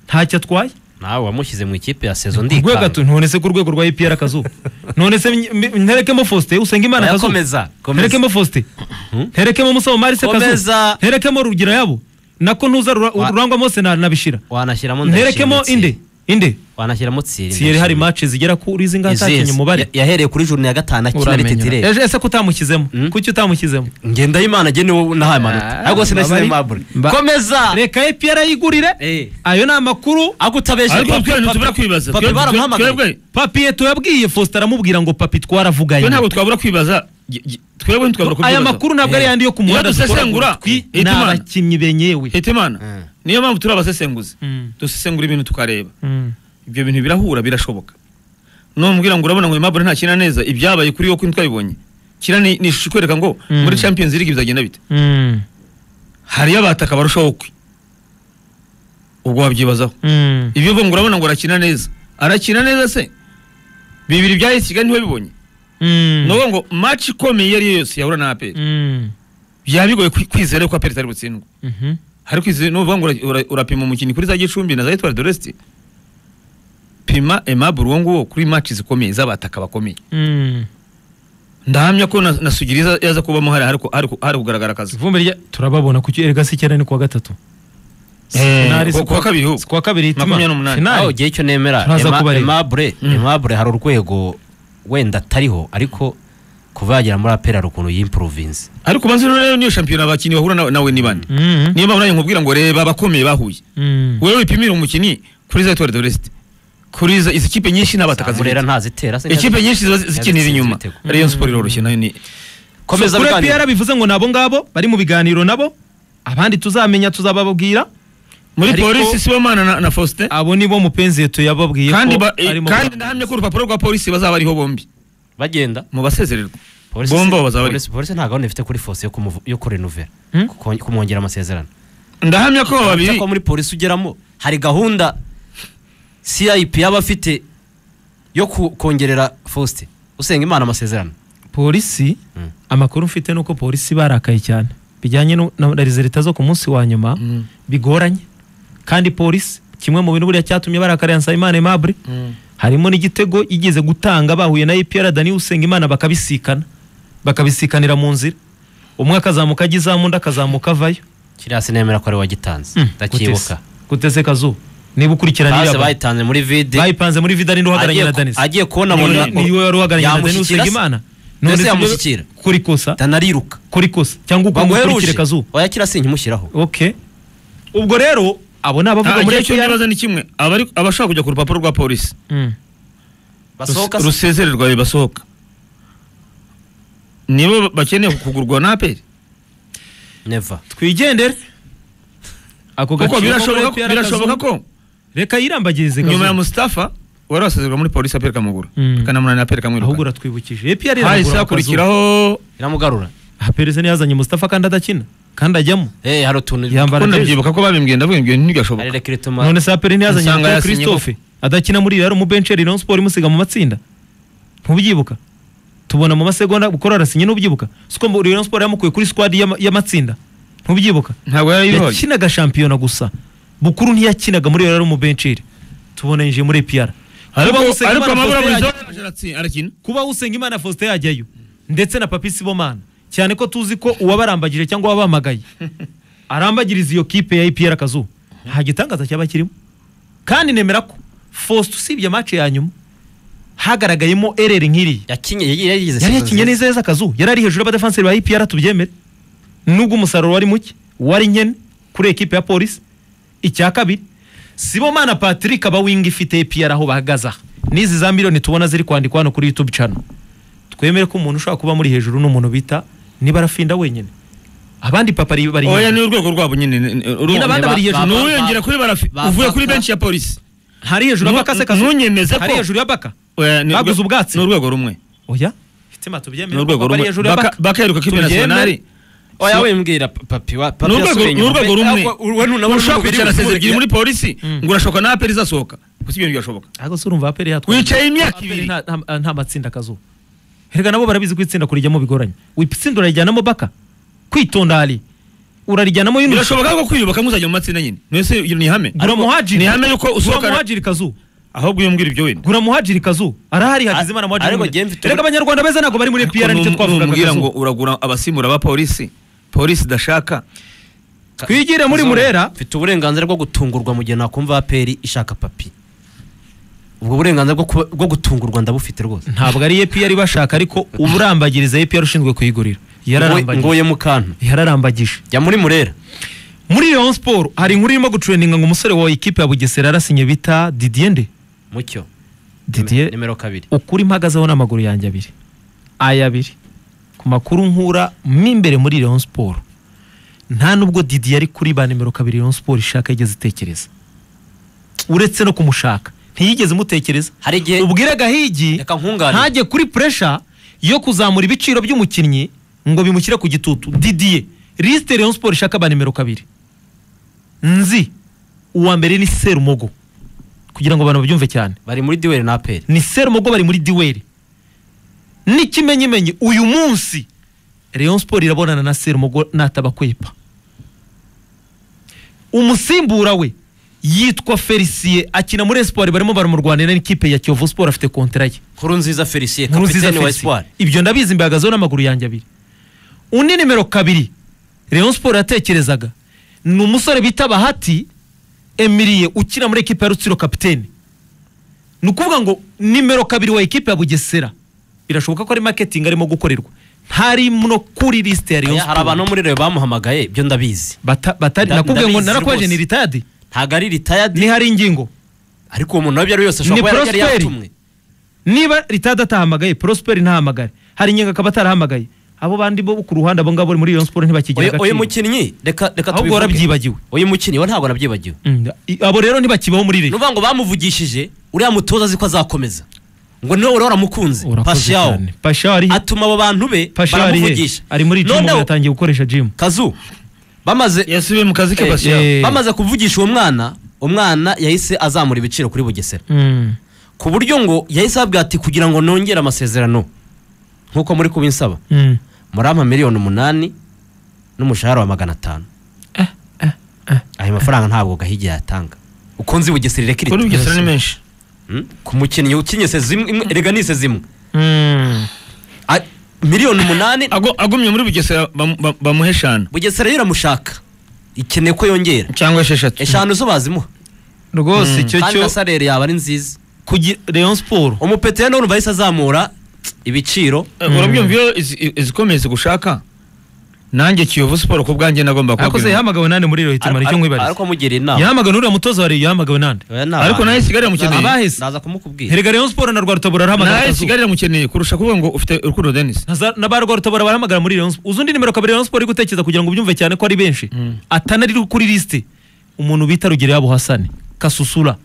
ntacyo atwaye nawe wamushyize mu ikipe ya sezo ku rwego atu none se ku rwego rwa EPR kazuba none se mny- mny- nterekemo Faustin usenga imana kazuba komeza nterekemo Faustin nterekemo Musabo Marise kazuba Komeza. nterekemo rugira yabo nako ntuza Rura- Wa- rurangwa mose na- nabishira wanashyiramo nterekemo inde inde wanashyiramo tsiri siyeri hari match zigera kuri zingahe atakinye umubare yahereye kuri juru ya gatanu akina uramenyera retitirere Ejo- ese ko utamushyizemo Mm. kuki utamushyizemo ngenda y'imana agenewe nahaye amanota ariko sinashyize mabure komeza reka epr ayigurira Eh. ayo ni amakuru ariko utabeshye ariko twe ntitubura kwibaza papi Twe- twe- baramuhamagaye twebwe- papiye tuyabwiye faustin aramubwira ngo papi twaravuganye twe ntabwo twabura kwibaza Gi- gi- twebwe ntitwabura aya kubyibaza makuru ntabwo ari Eh. yandi yo ku Iyo muhanda dusesengura, twi eh, ni Hitimana. abakinnyi benyewe hitimana niyo mpamvu turi abasesenguzi Mm. dusesengura ibintu tukareba Mm. ibyo bintu birahura birashoboka numbwira ngo urabona ngo aimable ntakina neza ibyabaye kuri yo kuri twabibonye kira ni ni ishusho ikwereka ngo Mm. muri champions league bizagenda bite Mm. hariyo abataka barushaho kwe ubwo wabyibazaho Mm. ibyo uvuga ngo urabona ngo arakina neza arakina neza se bibiri bya yesi kigali ntibabibonye ni Mm. ukuvuga ngo match ikomeye iyo ari yo yose yahura na aperi Mm. byaba bigoye kwi- kwizera ko aperi itari butsindwe Mhm. ariko izi ni ukuvuga ngo ura- ura- urapima umukinnyi kuri za gicumbi na za etwari doresiti pima emabure uwo nguwo kuri match zikomeye z'abataka bakomeye Mm. ndahamya ko na, na sugiriza yaza kubamo hari hari ku- hari ku- hari kugaragara akazi ivumbi rya turababona kuki erega si icyenda ni kuwa gatatu Finali si ku- kuwa kabiri ahubwo. si kuwa kabiri hitima. Makumyabiri n'umunani. Finali. aho ugiye icyo nemera Turaza kubareba. emabure emabure hari urwego wenda atariho ariko kuva yagera muri apera ukuntu yimpuruvinze ariko ubanza rero niyo shampiyona abakinnyi bahura na- nawe ni bande Mhm. niyo mpamvu nanjye nkubwira ngo reba abakomeye bahuye Mhm. wewe wipimire umukinnyi kuri za etoile de l'est kuri za- izi kipe nyinshi n'abatakazi Zamurera b'ibiti. ntazitera se ikipe nyinshi ziba zi- yazitsinze zikinira inyuma ibitego. rayon sport iroroshye nayo ni komeza kuri biganiro. APR bivuze ngo nabo ngabo bari mu biganiro nabo abandi tuzamenya tuzababwira muri Ariko- polisi sibomana na, na faustin abo nibo mupenzi tuyababwiye kandi ko ba- eh, arimo- kandi ndahamya ko urupapuro rwa polisi bazaba bariho bombi bagenda mu basezererwa Polisi- Bombo bazaba bari- polisi polisi nta gahunda ifite kuri fose yo kumuvu- yo kurenuvera Hmm? kuko- kumwongera amasezerano ndahamya ko abo babiri Uretse ko muri polisi ugeramo hari gahunda cip yaba afite yo ku- kongerera faustin usenga imana amasezerano polisi Mm. amakuru mfite ni uko polisi barakaye cyane bijyanye no- na rezilita zo ku munsi wa nyuma Mm. bigoranye kandi polisi kimwe mu bintu buriya cyatumye barakarira nsabimana aimable harimo n'igitego igeze gutanga bahuye na epr dani usengimana bakabisikana bakabisikanira mu nzira umwe akazamuka ajya izamu undi akazamuka avayo kiriya sinemera ko ari we wagitanze ndakibuka gutese kazuba niba ukurikirana base iriya baro. bayitanze muri vide bayipanze muri vidani n'uhagararanye agiye na ku- denise agiye kubona Niwe- muna- niwe wari uhagararanye na denise yamushyikira se? usengimana Mbese sibyo- yamushyikira kuri kosa atanariruka kuri kosa cyangwa uko umukurikire bamuheruje kazuba wayakira se nkimushyiraho okay ubwo rero abo ni abavuga muri ntabwo icyo APR. ntibaza ni kimwe abari- abashaka kujya ku rupapuro rwa polisi Mm. basohoka se- rusezererwa bibasohoka nibo bakeneye kugurwa na aperi never twigendere ako kuko gaciro birashoboka ko- APR birashoboka Kazuba. ko reka yirambagirize nyuma ya Kazuba. mustafa wari wasezererwa muri polisi aperi kamugura Mm. akanamunani aperi ahubwo kamwirukana uratwibukije epr hahise hakurikiraho iramugarura perezida yazanye mustafa kandi adakina kandi ajyamo eh hari utuntu yambara ko jezi. ndabyibuka ko babimbwiye ndavuga ibyo hari ntibyashoboka rekiritoma none se apr yazanye Nsanga Paul yasinye christophe adakina muri rero mu bencheri non sport imusiga mu matsinda ntubyibuka tubona mu masegonda gukora arasinye n'ubyibuka siko muri rero sport yamukuye kuri squad y'ama- y'amatsinda ntubyibuka ntabwo yari iroye yakinaga shampiyona gusa bukuru ntiyakinaga muri rero mu bencheri tubona yinjiye muri APR ariko Kuba Usengimana ariko amabura Faustin buri yajya- zone arakina kuba Usengimana Faustin yajyayo ndetse na Papi Sibomana cyane ko tuzi ko uwabarambagije cyangwa uwabahamagaye arambagiriza iyo kipe ya APR akazuba nta gitangaza cyaba kirimo kandi nemera ko Faustin usibye match ya nyuma hagaragayemo ereri nk'iriya yakinye yagiye yagize sezo yari nziza. yakinye neza yeza akazu yari ari hejuru y'abadefenseri ba IPR tubyemere nubwo umusaruro wari muke wari nyene kuri ekipe ya polisi icya kabiri sibomana patrick abawinga ifite APR aho bahagaze aha n'izi za miliyoni tubona ziri kwandikwa hano kuri youtube channel twemere ko umuntu ushobora kuba muri hejuru n'umuntu bita niba arafinda wenyine abandi papa ari bari oya ni inyuma. urwego rwabo nyine ni- ni- urwo- abandi Ba- bari hejuru. ba- Ni uwiyongera kuri barafi ba- uvuye ba- kuri ba- benshi ya polisi hari hejuru Nu- y'abakase kazu nunyemeze ko- hari hejuru y'abaka Oya, ni urwe- Baguze ubwatsi. ni urwego rumwe oya fitima ni tubyemere urwego ko bari rumwe hejuru Baka- y'abaka bakeruka ko Tubyemere. internationali oya we mbwira pa- papi wa papi Ni urwego- yasubiye ni inyuma. urwego rumwe. Ahubwo we nunabona ushaka umubiri kwicara w'umubiri. sezegiri muri polisi ngo urashoka na aperi izasohoka gusa ibyo ntibyashoboka ariko se urumva aperi yatwaye wicaye imyaka Aperi ibiri nta- nta- nta matsinda akazuba herega nabo barabizi ko itsinda kurijyamo bigoranye itsinda urarijyanamo baka kwitonda hari urarijyanamo yunus birashoboka ko kwiyubaka muzajya mu matsinda nyine mwese nihame gura muhajiri ni hame yuko gura usohoka muhajiri kazu ahubwo iyo mbwira ibyo wenda gura muhajiri kazu arahari hagize imana Ariko muhajiri jye mfite erega ubu- abanyarwanda beza ntabwo bari muri epiyara nicyo twavugaga numbwira Kazu. ngo uragura abasimbura ba polisi polisi idashaka twigire muri Kazuba, murera mfite uburenganzira bwo gutungurwa mu gihe nakumva aperi ishaka papi ubwo burenganzira bwo kuba- bwo gutungurwa ndabufite rwose ntabwo ari epiyara ibashaka ariko urambagiriza epiyara ushinzwe kuyigurira Ngo- yararambagije ngoye mu kantu yararambagije jya muri murera muri Rayon Sport hari inkuru irimo gucureninga ngo umusore wa ikipe ya Bugesera yarasinye bita Didier nde mucyo Didier nimero kabiri ukuri mpagazeho n'amaguru yanjye abiri aya abiri ku makuru nkura mo imbere muri Rayon Sport nta nubwo Didier ari kuri ba nimero kabiri Rayon Sport ishaka yigeze itekereza uretse no kumushaka ntiyigeze imutekereza hari igihe ubwire gahigi reka nkungane ntajye kuri puresha yo kuzamura ibiciro by'umukinnyi ngo bimushyire ku gitutu Didier lisite Rayon Sport ishaka ba nimero kabiri nzi uwa mbere ni Serumogo kugira ngo abantu babyumve cyane bari muri duweri na aperi ni serumogo bari muri diweri n'ikimenyimenyi uyu munsi Rayon Sport irabonana na serumogo natabakwepa umusimbura we yitwa Felicien akina muri Espoir barimo baramurwanira n'ikipe ya Kiyovu Sport afite kontara ye nkuru nziza felicien Nkuru nziza kapitene wa Felicien. esipuwari ibyo ndabizi mbihagazeho n'amaguru yanjye abiri undi nimero kabiri Rayon Sport yatekerezaga ni umusore bita bahati emiriye ukina muri ekipa ya rutsiro kapitene ni ukuvuga ngo nimero kabiri wa ekipa ya bugesera birashoboka ko ari marketing arimo gukorerwa ntari no kuri lisite ya Rayon hari Sports. abantu bo muri rero bamuhamagaye ibyo ndabizi Bata- batari Nda- nakubwiye ngo ndabizi narakwaje rwose. ni ritadi ntabwo ari ritayadi niho hari ingingo ariko uwo muntu wabyo ari we wese Ni ashobora kuba yari Prosperi. yatumwe niba ritadi atahamagaye prosperi ntahamagare hari ingingo akaba atarahamagaye abo bandi bo ku ruhande abo ngabo bari muri Rayon Sports ntibakigira Uyu- uyu agaciro mukinnyi reka reka ahubwo tubivuge. warabyibagiwe uyu mukinnyi we ntabwo nabyibagiwe Mm, i- abo rero ntibakibaho muri ni Rayon ukuvuga ngo bamuvugishije uriya mutoza azi ko azakomeza ngo niwe uriya waramukunze pashawo pashawo ari he atuma abo bantu be pashawo ari he baramuvugisha ari muri jimu Noneho- yatangiye gukoresha jimu kazu bamaze yasubiye mu kazi ke Eh, basiya eh. bamaze kuvugisha uwo mwana umwana yahise azamura ibiciro kuri bugesera ku buryo ngo yahise ababwira ati kugira ngo nongere amasezerano nk'uko muri kubinsaba murampa miliyoni umunani n'umushahara wa magana atanu ayo mafaranga ntabwo gahigi yatanga uko nzi bugesera ireka kuri irita bugesera ni menshi Hmm? ku mukinnyi ukinnye se zimwe imwe- erega ni se zimwe A- miliyoni umunani Ago- agumye muri bugesera bamu- ba- bamuhe eshanu bugesera yo iramushaka ikeneye ko yongera cyangwa esheshatu eshanu zo bazimuha rwose icyo kandi cyo na salere yaba ari nziza kugira Rayon Sport umupeteri n'urumva yahise azamura ibiciro Eh, urabyumva iyo izi- i- izikomeye zigushaka nanjye kiyovu siporo ku bwanjye nagomba akoze kubabwira yahamagawe nande muri Rohit Mari Ar- cyo nkwibariza ariko amugira inama yahamagawe n'uriya mutoza wari yahamagawe nande ariko nawe kigali mukeneye yamukeneye abahise. ndaza kumukubwira herega Rayon Sport na Rwarutabura arahamagara nawe akazuba kigali yamukeneye kurusha kuvuga ngo ufite urukundo denis Na za- na ba Rwarutabura barahamagara muri Rayon Sport uzi undi nimero kabiri Rayon Sport iri gutekereza kugira ngo ubyumve cyane ko ari benshi atanari kuri lisite umuntu bita Rugereyo Abuhasane kasusura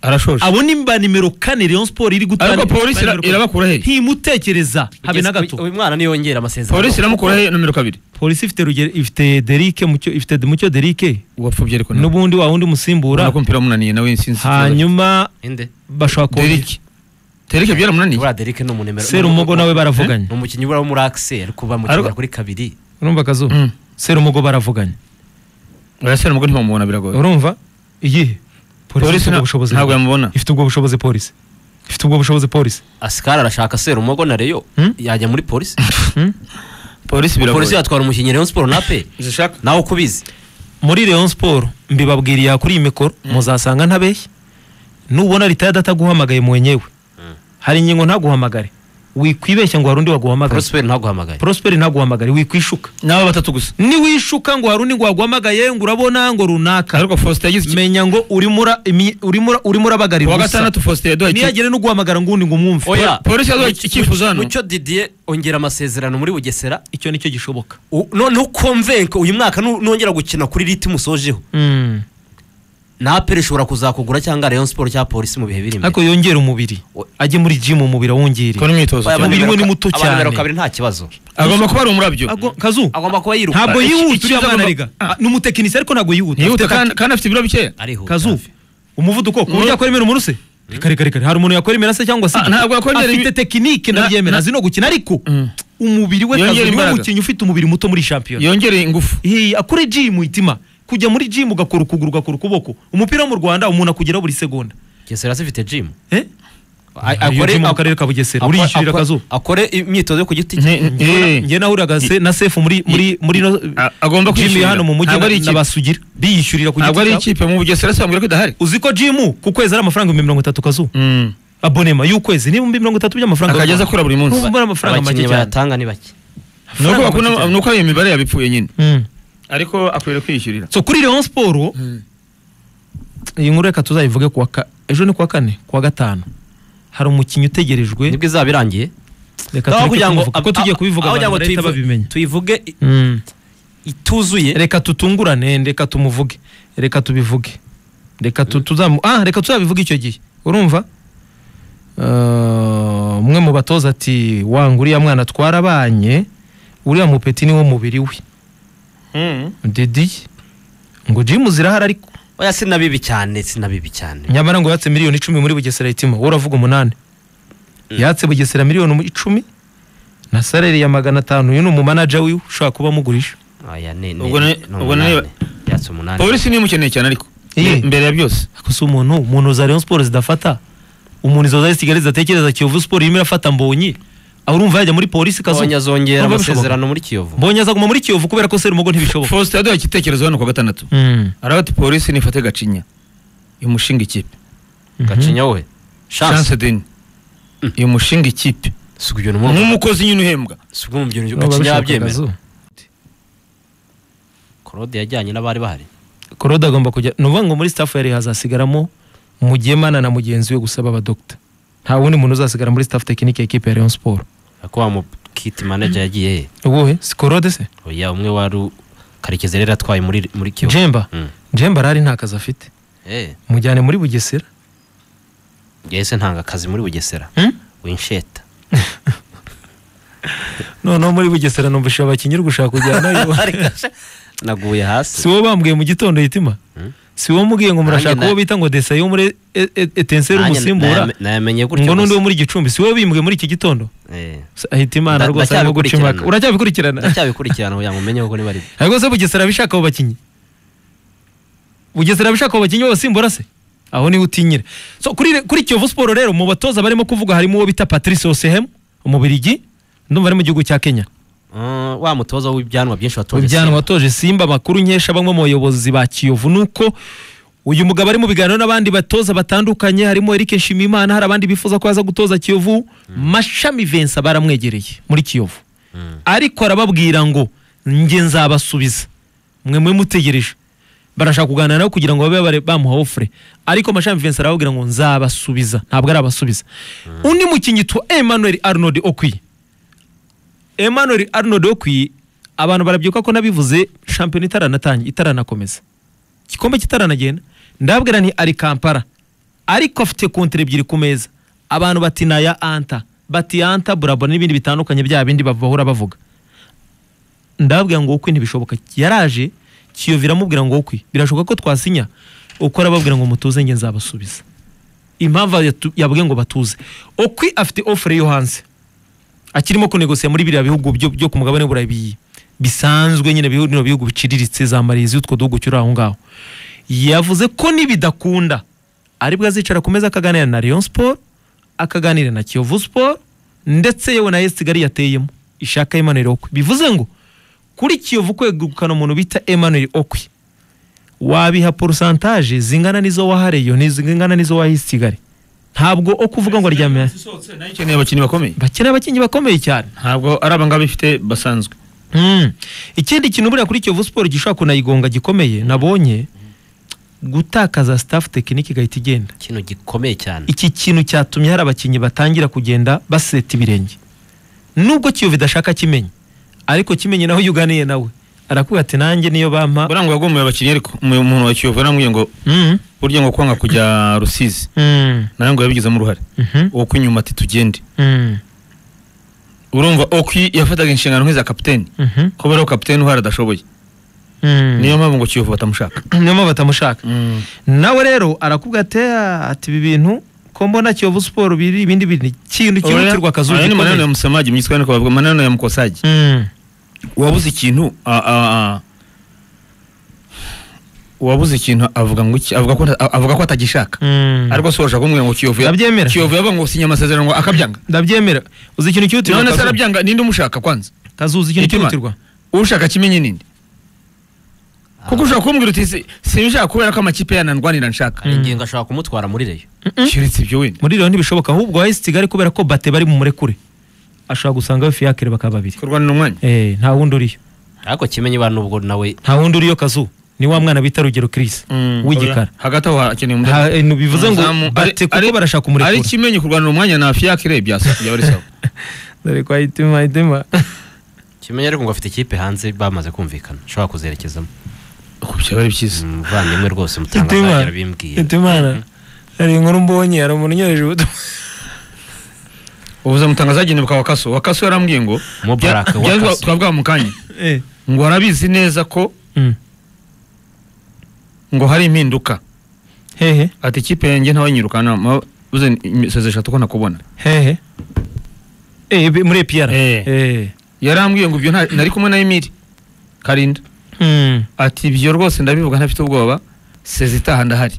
arashoje abo ni ba nimero kane Rayon Sport iri gutanga ariko polisi ira- irabakura hehe ntimutekereza habe na gato uyu mwana niyongera amasezerano polisi iramukura hehe nomero kabiri polisi ifite rugero ifite derike mucyo ifite mucyo derike uwapfubye ariko nawe n'ubundi wa wundi urabona musimbura ko umupira wamunaniye nawe sinzi hanyuma inde bashobora kubona derike derike byaramunaniye buriya Derek ni umunimero serumogo nawe baravuganye ni umukinnyi buriya wo muri akise ariko bamukenera Ariko- kuri kabiri urumva akazu Mm. serumogo baravuganye urasera nubwo ntimumubona biragoye urumva iyihe polisi ifite nta- ubwo bushobozi ntabwo yamubona ifite ubwo bushobozi polisi ifite ubwo bushobozi polisi asikari arashaka serumogo na reyo Hmm? yajya muri polisi polisi polisi biragoye yatwara umukinnyi rayon siporo nape zishaka nawe uko ubizi muri Rayon Sport mbibabwiriye aha kuri iyi mikoro muzasanga ntabeshya nubona ritayada ataguhamagaye mwenyewe hari ingingo ntaguhamagare wikwibeshya ngo hari undi waguhamagaye porosiperi ntaguhamagaye prosperi ntaguhamagare wikwishuka n'aba batatu gusa niwishuka ngo hari undi ngo waguhamagaye ngo urabona ngo runaka ariko faustin yagize iki- menya ngo urimo ura- imi- urimo ura- urimo ku urabagarira wa ubusa gatandatu faustin yaduhaye iki- niyagere no guhamagara ngundi ngo umwumve oya polisi yaduhaye iki- icyifuzo hano mucyo didiye ongera amasezerano muri bugesera icyo nicyo gishoboka U- noneho ukomvenke uyu mwaka nu- nongera gukina kuri riti musojeho napere ishobora kuzakugura cyangwa rayon siporo cyangwa polisi mu bihe biri imbere ariko yongera umubiri Oya. ajye muri jimu umubiri awongere kora imyitozo Oya, cyane. abandi- abanimero we ni ka- muto abanimero cyane. kabiri nta kibazo agomba kuba ari umurabyo Ago- kazu agomba kuba yiruka ntabwo Iki- yihuta iki- uriya mwana agomba- rega Ah, ni umutekinisiye ariko ntabwo yihuta ntihuta Afite kandi kandi afite ibiro bikeya arihuta kazu umuvuduko ku buryo yakora imena umuntu se reka reka reka hari umuntu yakora imena se cyangwa se Ah, ntabwo yakora imena ibi- afite tekinike Na- ndabyemera na- azi no gukina ariko Mm. umubiri we kazu Yongera niwe imbaraga. mukinnyi ufite umubiri muto muri shampiyona yongereye ingufu Hey, akore jimu itima kujya muri jimu ugakora ukuguru ugakora ukuboko umupira wo mu rwanda umuntu akugeraho buri segonda gesera zifite jimu Eh? A- Iyo akore- jimu mu karere ka bugesera akore- uriyishyurira akore- akazu akore imyitozo yo ku giti cye Nti- Njye eh. njye nahuriraga se na sefu muri muri muri no A- agomba jimu kwishyurira. ya hano mu mujyi Ntabwo ari na- ikipe. n'abasugira biyishyurira ku ntabwo giti ari cyabo. ikipe mu bugesera se bambwira ko idahari uzi ko jimu ku kwezi ari amafaranga ibihumbi mirongo itatu kazu Mm. abonema y'ukwezi ni ibihumbi mirongo itatu by'amafaranga akajya aza akora buri munsi N'ubwo ari amafaranga make abakinnyi cyane bayatanga ni bake ni uko Amafaranga bakunda make cyane. ni uko iyo mibare yabipfuye nyine Mm. ariko akwiriye kwiyishyurira so kuri Rayon Sport iyi nkuru reka tuzayivuge kuwa ka- ejo ni kuwa kane kuwa gatanu hari umukinnyi utegerejwe nibwo izaba irangiye reka Aho tureke kugira ngo- kubivuga, kuko tugiye aho- kubivuga aho kugira ngo abantu bahita tuyivu- babimenya tuyivuge i- Mm. ituzuye reka tutungurane reka tumuvuge reka tubivuge reka tu- tuzamu ah reka tuzabivuge icyo gihe urumva Uh, umwe mu batoza ati wanga uriya mwana twarabanye uriya mupeti niwo mubiri we didiye ngo jimu zirahari ariko oya sinabibi cyane sinabibi cyane nyamara ngo yatse miliyoni icumi muri bugesera itima wowe uravuga umunani yatse bugesera miliyoni umu- icumi na salari ya magana atanu uyu ni umumanaja wiwe ushobora kuba amugurisha oya ni ni Ubwo na- ni ubwo na- umunani. yatse umunani polisi niyo imukeneye cyane ariko Iye. mbere ya byose ariko si umuntu umuntu za Rayon Sports zidafata umuntu izo za Kigali zidatekereza Kiyovu Sport irimo irafata mbonyi aho urumva yajya muri polisi kazu Mbonyi azongera Ntabwo amasezerano muri kiyovu mbonyi azaguma muri Kiyovu kubera ko serumogo ntibishoboka faustin yaduhaye igitekerezo hano ku wa gatandatu Mm. aravuga ati polisi nifate gacinya imushinga ikipe gacinya we chance chance deni imushinga ikipe si kugenda umurwa nk'umukozi nyine uhembwa si ubwo mu byerekezo baba bishaka gakinyabyemera akazu. korode yajyanye n'abari bahari korode agomba kujya ni ukuvuga ngo muri staff yari hazasigaramo mugemana na mugenzi we gusa b'abadogita nta wundi muntu uzasigara muri staff tekinike ya ekipe ya leon siporo ariko wa mu kiti manager yagiye he ubuhe si korode se oya umwe wari u- karekezi rero atwaye muri muri kiyovu jemba Mm. jemba arari nta kazi afite eh mujyane muri bugesera yahise ntanga akazi muri bugesera Hmm? winsheta noneho muri bugesera numvise abakinnyi gushaka kujyanayo naguye si hasi wowe bambwiye mu gitondo yitima Mm. si wowe mubwiye ngo murashaka Nanjye uwo na- bita ngo desaye wo muri E- E- etenseri Nanjye umusimbura nayame- nayamenye gutyo ngo n'undi gusa. wo muri gicumbi si wowe bimbwiye muri iki gitondo Eh, S- ahita imana Nda- rwose arimo guca ndacyabikurikirana. impaka uracyabikurikirana ndacyabikurikirana kugira ngo umenye koko niba ari byo ariko se bugesera bishaka abo bakinnyi bugesera bishaka abo bakinnyi b'abasimbura se aho niho utinyira so kuri kuri kiyovu siporo rero mu batoza barimo kuvuga harimo uwo bita patrice osehemu umubirigi ndumva ari mu gihugu cya kenya Ah, wa mutoza w'ibyanwa byinshi watoje Simba. ibyanwa watoje simba amakuru nkesha bamwe mu bayobozi ba kiyovu ni uko uyu mugabo ari mu biganiro n'abandi batoza batandukanye harimo eric nshimiyimana hari abandi bifuza ko yaza gutoza kiyovu mashami vensa baramwegereye muri kiyovu Mm. ariko arababwira ngo njye nzabasubiza mwe mwe mutegereje barashaka kuganira nabo kugira ngo babe bare- bamuha ofure ariko mashami vensa arababwira ngo nzabasubiza ntabwo arabasubiza undi mukinnyi twa emmanuel arnold okwiye emmanuel arnold okwi abantu barabyibuka ko nabivuze shampiyona itaranatangiye itaranakomeza igikombe kitaranagenda ndababwira nti ari kampara ariko afite kontere ebyiri ku meza abantu bati ni aya anta bati anta burabona n'ibindi bitandukanye bya bindi bav- bahora bavuga ndababwira ngo ukwe ntibishoboka yaraje kiyovu iramubwira ngo ukwe birashoboka ko twasinya uko arababwira ngo mutuze nge nzabasubiza impamvu yatu- yabwiye ngo batuze ukwe afite ofure yo hanze akirimo kunegosiya muri biriya bihugu byo, byo ku mugabane w'uburayi bi- bisanzwe nyine bihugu bino bihugu biciriritse za Malaysia utwo duhugu cyuri aho ngaho yavuze ko nibidakunda aribwo azicara ku meza akaganira na Rayon Sport akaganira na Kiyovu Sport ndetse yewe na Yes Kigali yateyemo ishaka Emmanuel Okwi bivuze ngo kuri Kiyovu kwegukana umuntu bita Emmanuel Okwi wabiha pourcentage zingana n'izo waha Rayon zingana n'izo waha Yes Kigali ntabwo okuvuga ngo aryamye ikeneye abakinnyi bakomeye bakeneye abakinnyi bakomeye cyane ntabwo ari abangaba bifite basanzwe Mm. ikindi kintu buriya kuri kiyovu siporo gishobora kunayigonga gikomeye nabonye gutakaza staff tekinike igahita igenda ikintu gikomeye cyane iki kintu cyatumye hari abakinnyi batangira kugenda baseta ibirenge nubwo kiyovu idashaka kimenye ariko kimenye naho yuganiye nawe arakubwira ati nanjye niyo bampa burangwa yagomoye abakinnyi ariko umu- umuntu wa kiyovu yaramubwiye ngo Mm. burya ngo kwanga kujya rusizi Mm. nawe ngo yabigizemo uruhare Mhm. uwo kw'inyuma ati tugende Mm. urumva okwi yafataga inshingano nk'iza kapiteni Mhm. kubera ko kapiteni uhari adashoboye Mm. niyo mpamvu ngo kiyovu batamushaka niyo mpamvu batamushaka nawe rero arakubwira ati "Ah, ati ibi bintu ko mbona kiyovu siporo biri ibindi bintu ikintu cyihutirwa akazuba Aya ni maneno ya gikomeye." musamaji mu giswahili bavuga maneno ya mukosaji Mm. uwabuze ikintu a- a- a- uwabuze ikintu avuga ngo iki avuga ko nta- avuga ko atagishaka Mm. ariko si urashaka kumubwira ngo kiyovu ya- Ndabyemera. kiyovu yavuga ngo sinya amasezerano ngo akabyanga ndabyemera uzi ikintu cyihutirwa none se Kazu? arabyanga ninde umushaka kwanza kazu uzi ikintu Itima. cyihutirwa ushaka kimenye ninde kuko ushobaka kumbwira uti "Si- sinshaka kubera ko amakipe yanandwanira nshaka hari ingingo ashobora kumutwara muri reyo keretse ibyo wenda muri rero ntibishoboka ahubwo wahise kigali kubera ko bate bari mu murekure ashobora gusanga fiyakire bakaba babiri kurwanira umwanya Eh, nta wundi uriyo ariko kimenye ibara n'ubwo nawe nta wundi uriyo kazu ni wa mwana bita rugero kirisi w'igikara hagati aho hakeneye Ha- umudamu eh, no, bivuze ngo Umuzamu. bate Ari- kuko ari- barashaka ari umurekure kimenye kurwanira umwanya na fiyakire bya bya buri sawa dore kwa itima itima kimenye ariko ngo afite ikipe hanze bamaze kumvikana ashobora kuzerekezamo Uku byaba ari byiza umuvandimwe rwose itima mutangazagira bimbwiye itima hari inkuru mbonye hari umuntu unyohereje ubutumwa ubuze mutangazagenewe bwa wakaso wakaso yarambwiye ngo Mubarak bya- bya- Wakaso. twavuga mu kanya Eh. ngo arabizi neza ko Mm. ngo hari impinduka hehe ati ikipe yanjye ntawanyirukana uze imisozi eshatu ko nakubona hehe Eh, bi- muri epiyara Eh. Eh. yarambwiye ngo ibyo nta- nari kumwe na emiri karinda Mm. ati ibyo rwose ndabivuga ntafite ubwoba sezi itaha ndahari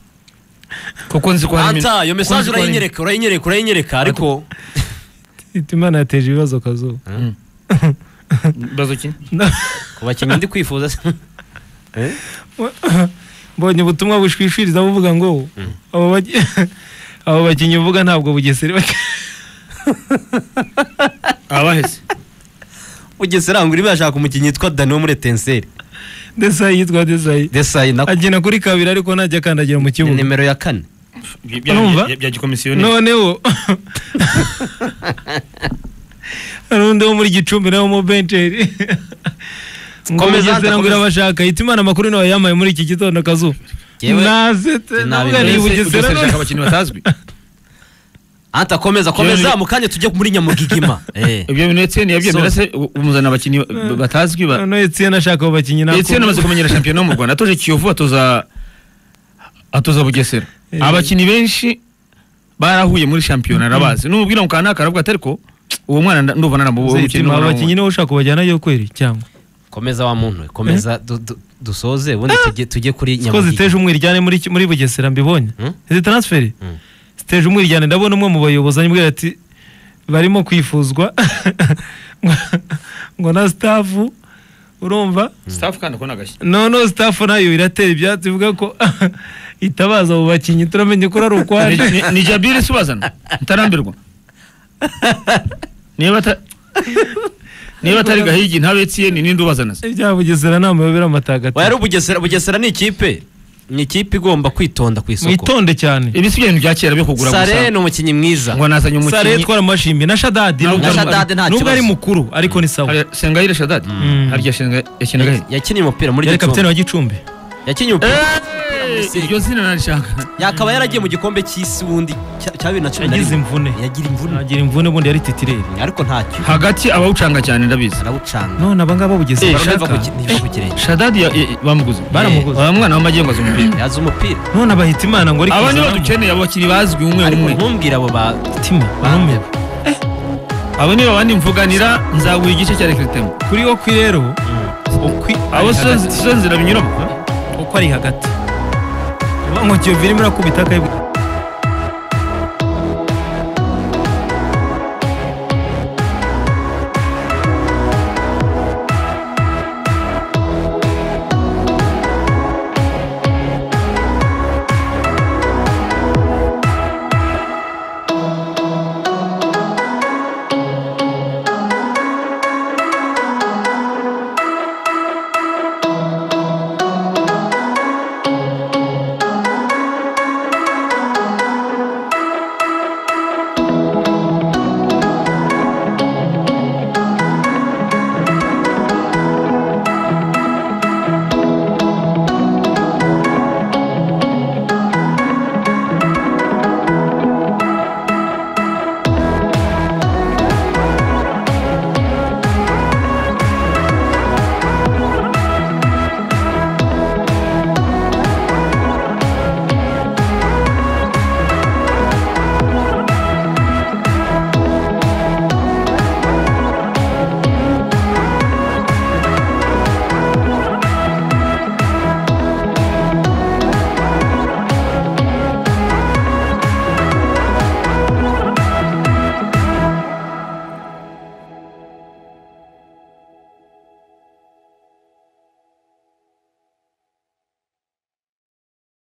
kuko nzi ko hari Anta, iyo mesaje urayinyereka urayinyereka urayinyereka ariko itimana yateje ibibazo kazuba ibibazo ki ku bakinnyi ndi kwifuza se Eh? mbonye ubutumwa bushwishwiriza buvuga ngo abo baki- abo bakinnyi uvuga ntabwo bugesera bak- abaheze bugesera ngo urimo urashaka umukinnyi witwa dani wo muri etenseri desayi yitwa desayi desayi nako agena kuri kabiri ariko ntajya akandagira mu ni kibuga nimero ya kane Bya- bya- Urumva? bya- bya gikomisiyoneri noneho hari undi wo muri gicumbi nawe mu benjeri Komeza, komeza ngo komeza. irabashaka ihita imana amakuru nawe yampaye muri iki gitondo akazuba Jyewe, nasetse ntabwo ari i nabimenye. bugesera Ugesera none- ashaka abakinnyi batazwi anta komeza komeza Yewe- mu kanya tujye muri nyamugigima Eh. ibyo bintu etiyeni yabyemera se u- umuzana abakinnyi ba- batazwi ba noneho etiyene ashaka abo bakinnyi ntabwo- etiyeni amaze kumenyera shampiyona yo mu rwanda atoje kiyovu atoza atoza bugesera Eh. abakinnyi benshi barahuye muri shampiyona arabazi n'umubwira ngo kanaka aravuga ati ariko uwo mwana nda- ndumva naramubuwe Zaitima, abo bakinnyi nibo ushaka kubajyanayo kweri cyangwa komeza wa muntu we, komeza du- du- dusoze ubundi tujye- tujye kuri ko ziteje nyamugigima umwiryane muri ki- muri bugesera mbibonye Hmm? izi taransiferi Hmm. ziteje umwiryane ndabona umwe mu bayobozi anyibwira ati barimo kwifuzwa ngo- ngo na sitafu urumva staff kandi akona agashyi noneho sitafu nayo iratera ibyatsi ivuga ko itabaza abo bakinnyi turamenye ko ari ukwaje Ni- ni- ni jabiri se ubazana ntarambirwa niba ata- niba atari gahigi ntabe etiyeni ninde ubazana se ibya bugesera ni amayobera wari matagatifu ubugesera bugesera ni ikipe ni ikipe igomba kwitonda ku isoko mwitonde cyane ibisigaye ibintu bya kera byo kugura sare gusa ni umukinnyi mwiza ngo nazanye sare umukinnyi twara amashimbi na shadadi Na Shadadi nta nubwo ari kibazo. mukuru ariko ni sawa Hari- sengayire shadadi Mm. harya shenga yakinaga he yakinnye umupira muri yari gicumbi kapitene wa gicumbi yakinnye umupira Misiri. iryo zina narishaka yakaba yaragiye mu gikombe cy'isi wundi cya- cya bibiri na cumi na yagize rimwe imvune yagira imvune agira imvune ubundi yari titireri ariko ntacyo hagati abawucanga cyane ndabizi arawucanga none abangaba bugeze Eh, Baro ntibiva ku shaka. ki- ntibiva ku kirenge shadadi ya- ya- bamuguze Baramuguze. Wa mwana w'amagengo azi umupira yazi umupira none abahita imana ngo ariko aba nibo izamu. dukeneye abo bakiri bazwi umwe ariko umwe ntumbwire abo ba Tima, barume. abo nibo bandi mvuganira nzaguha igice cya rekiritemu kuri wo kwi rero ukwi abo ari sizo hagati. sizo nzira binyuramo uko ari hagati Vuga ngo kiyovu irimo irakubita akayibwa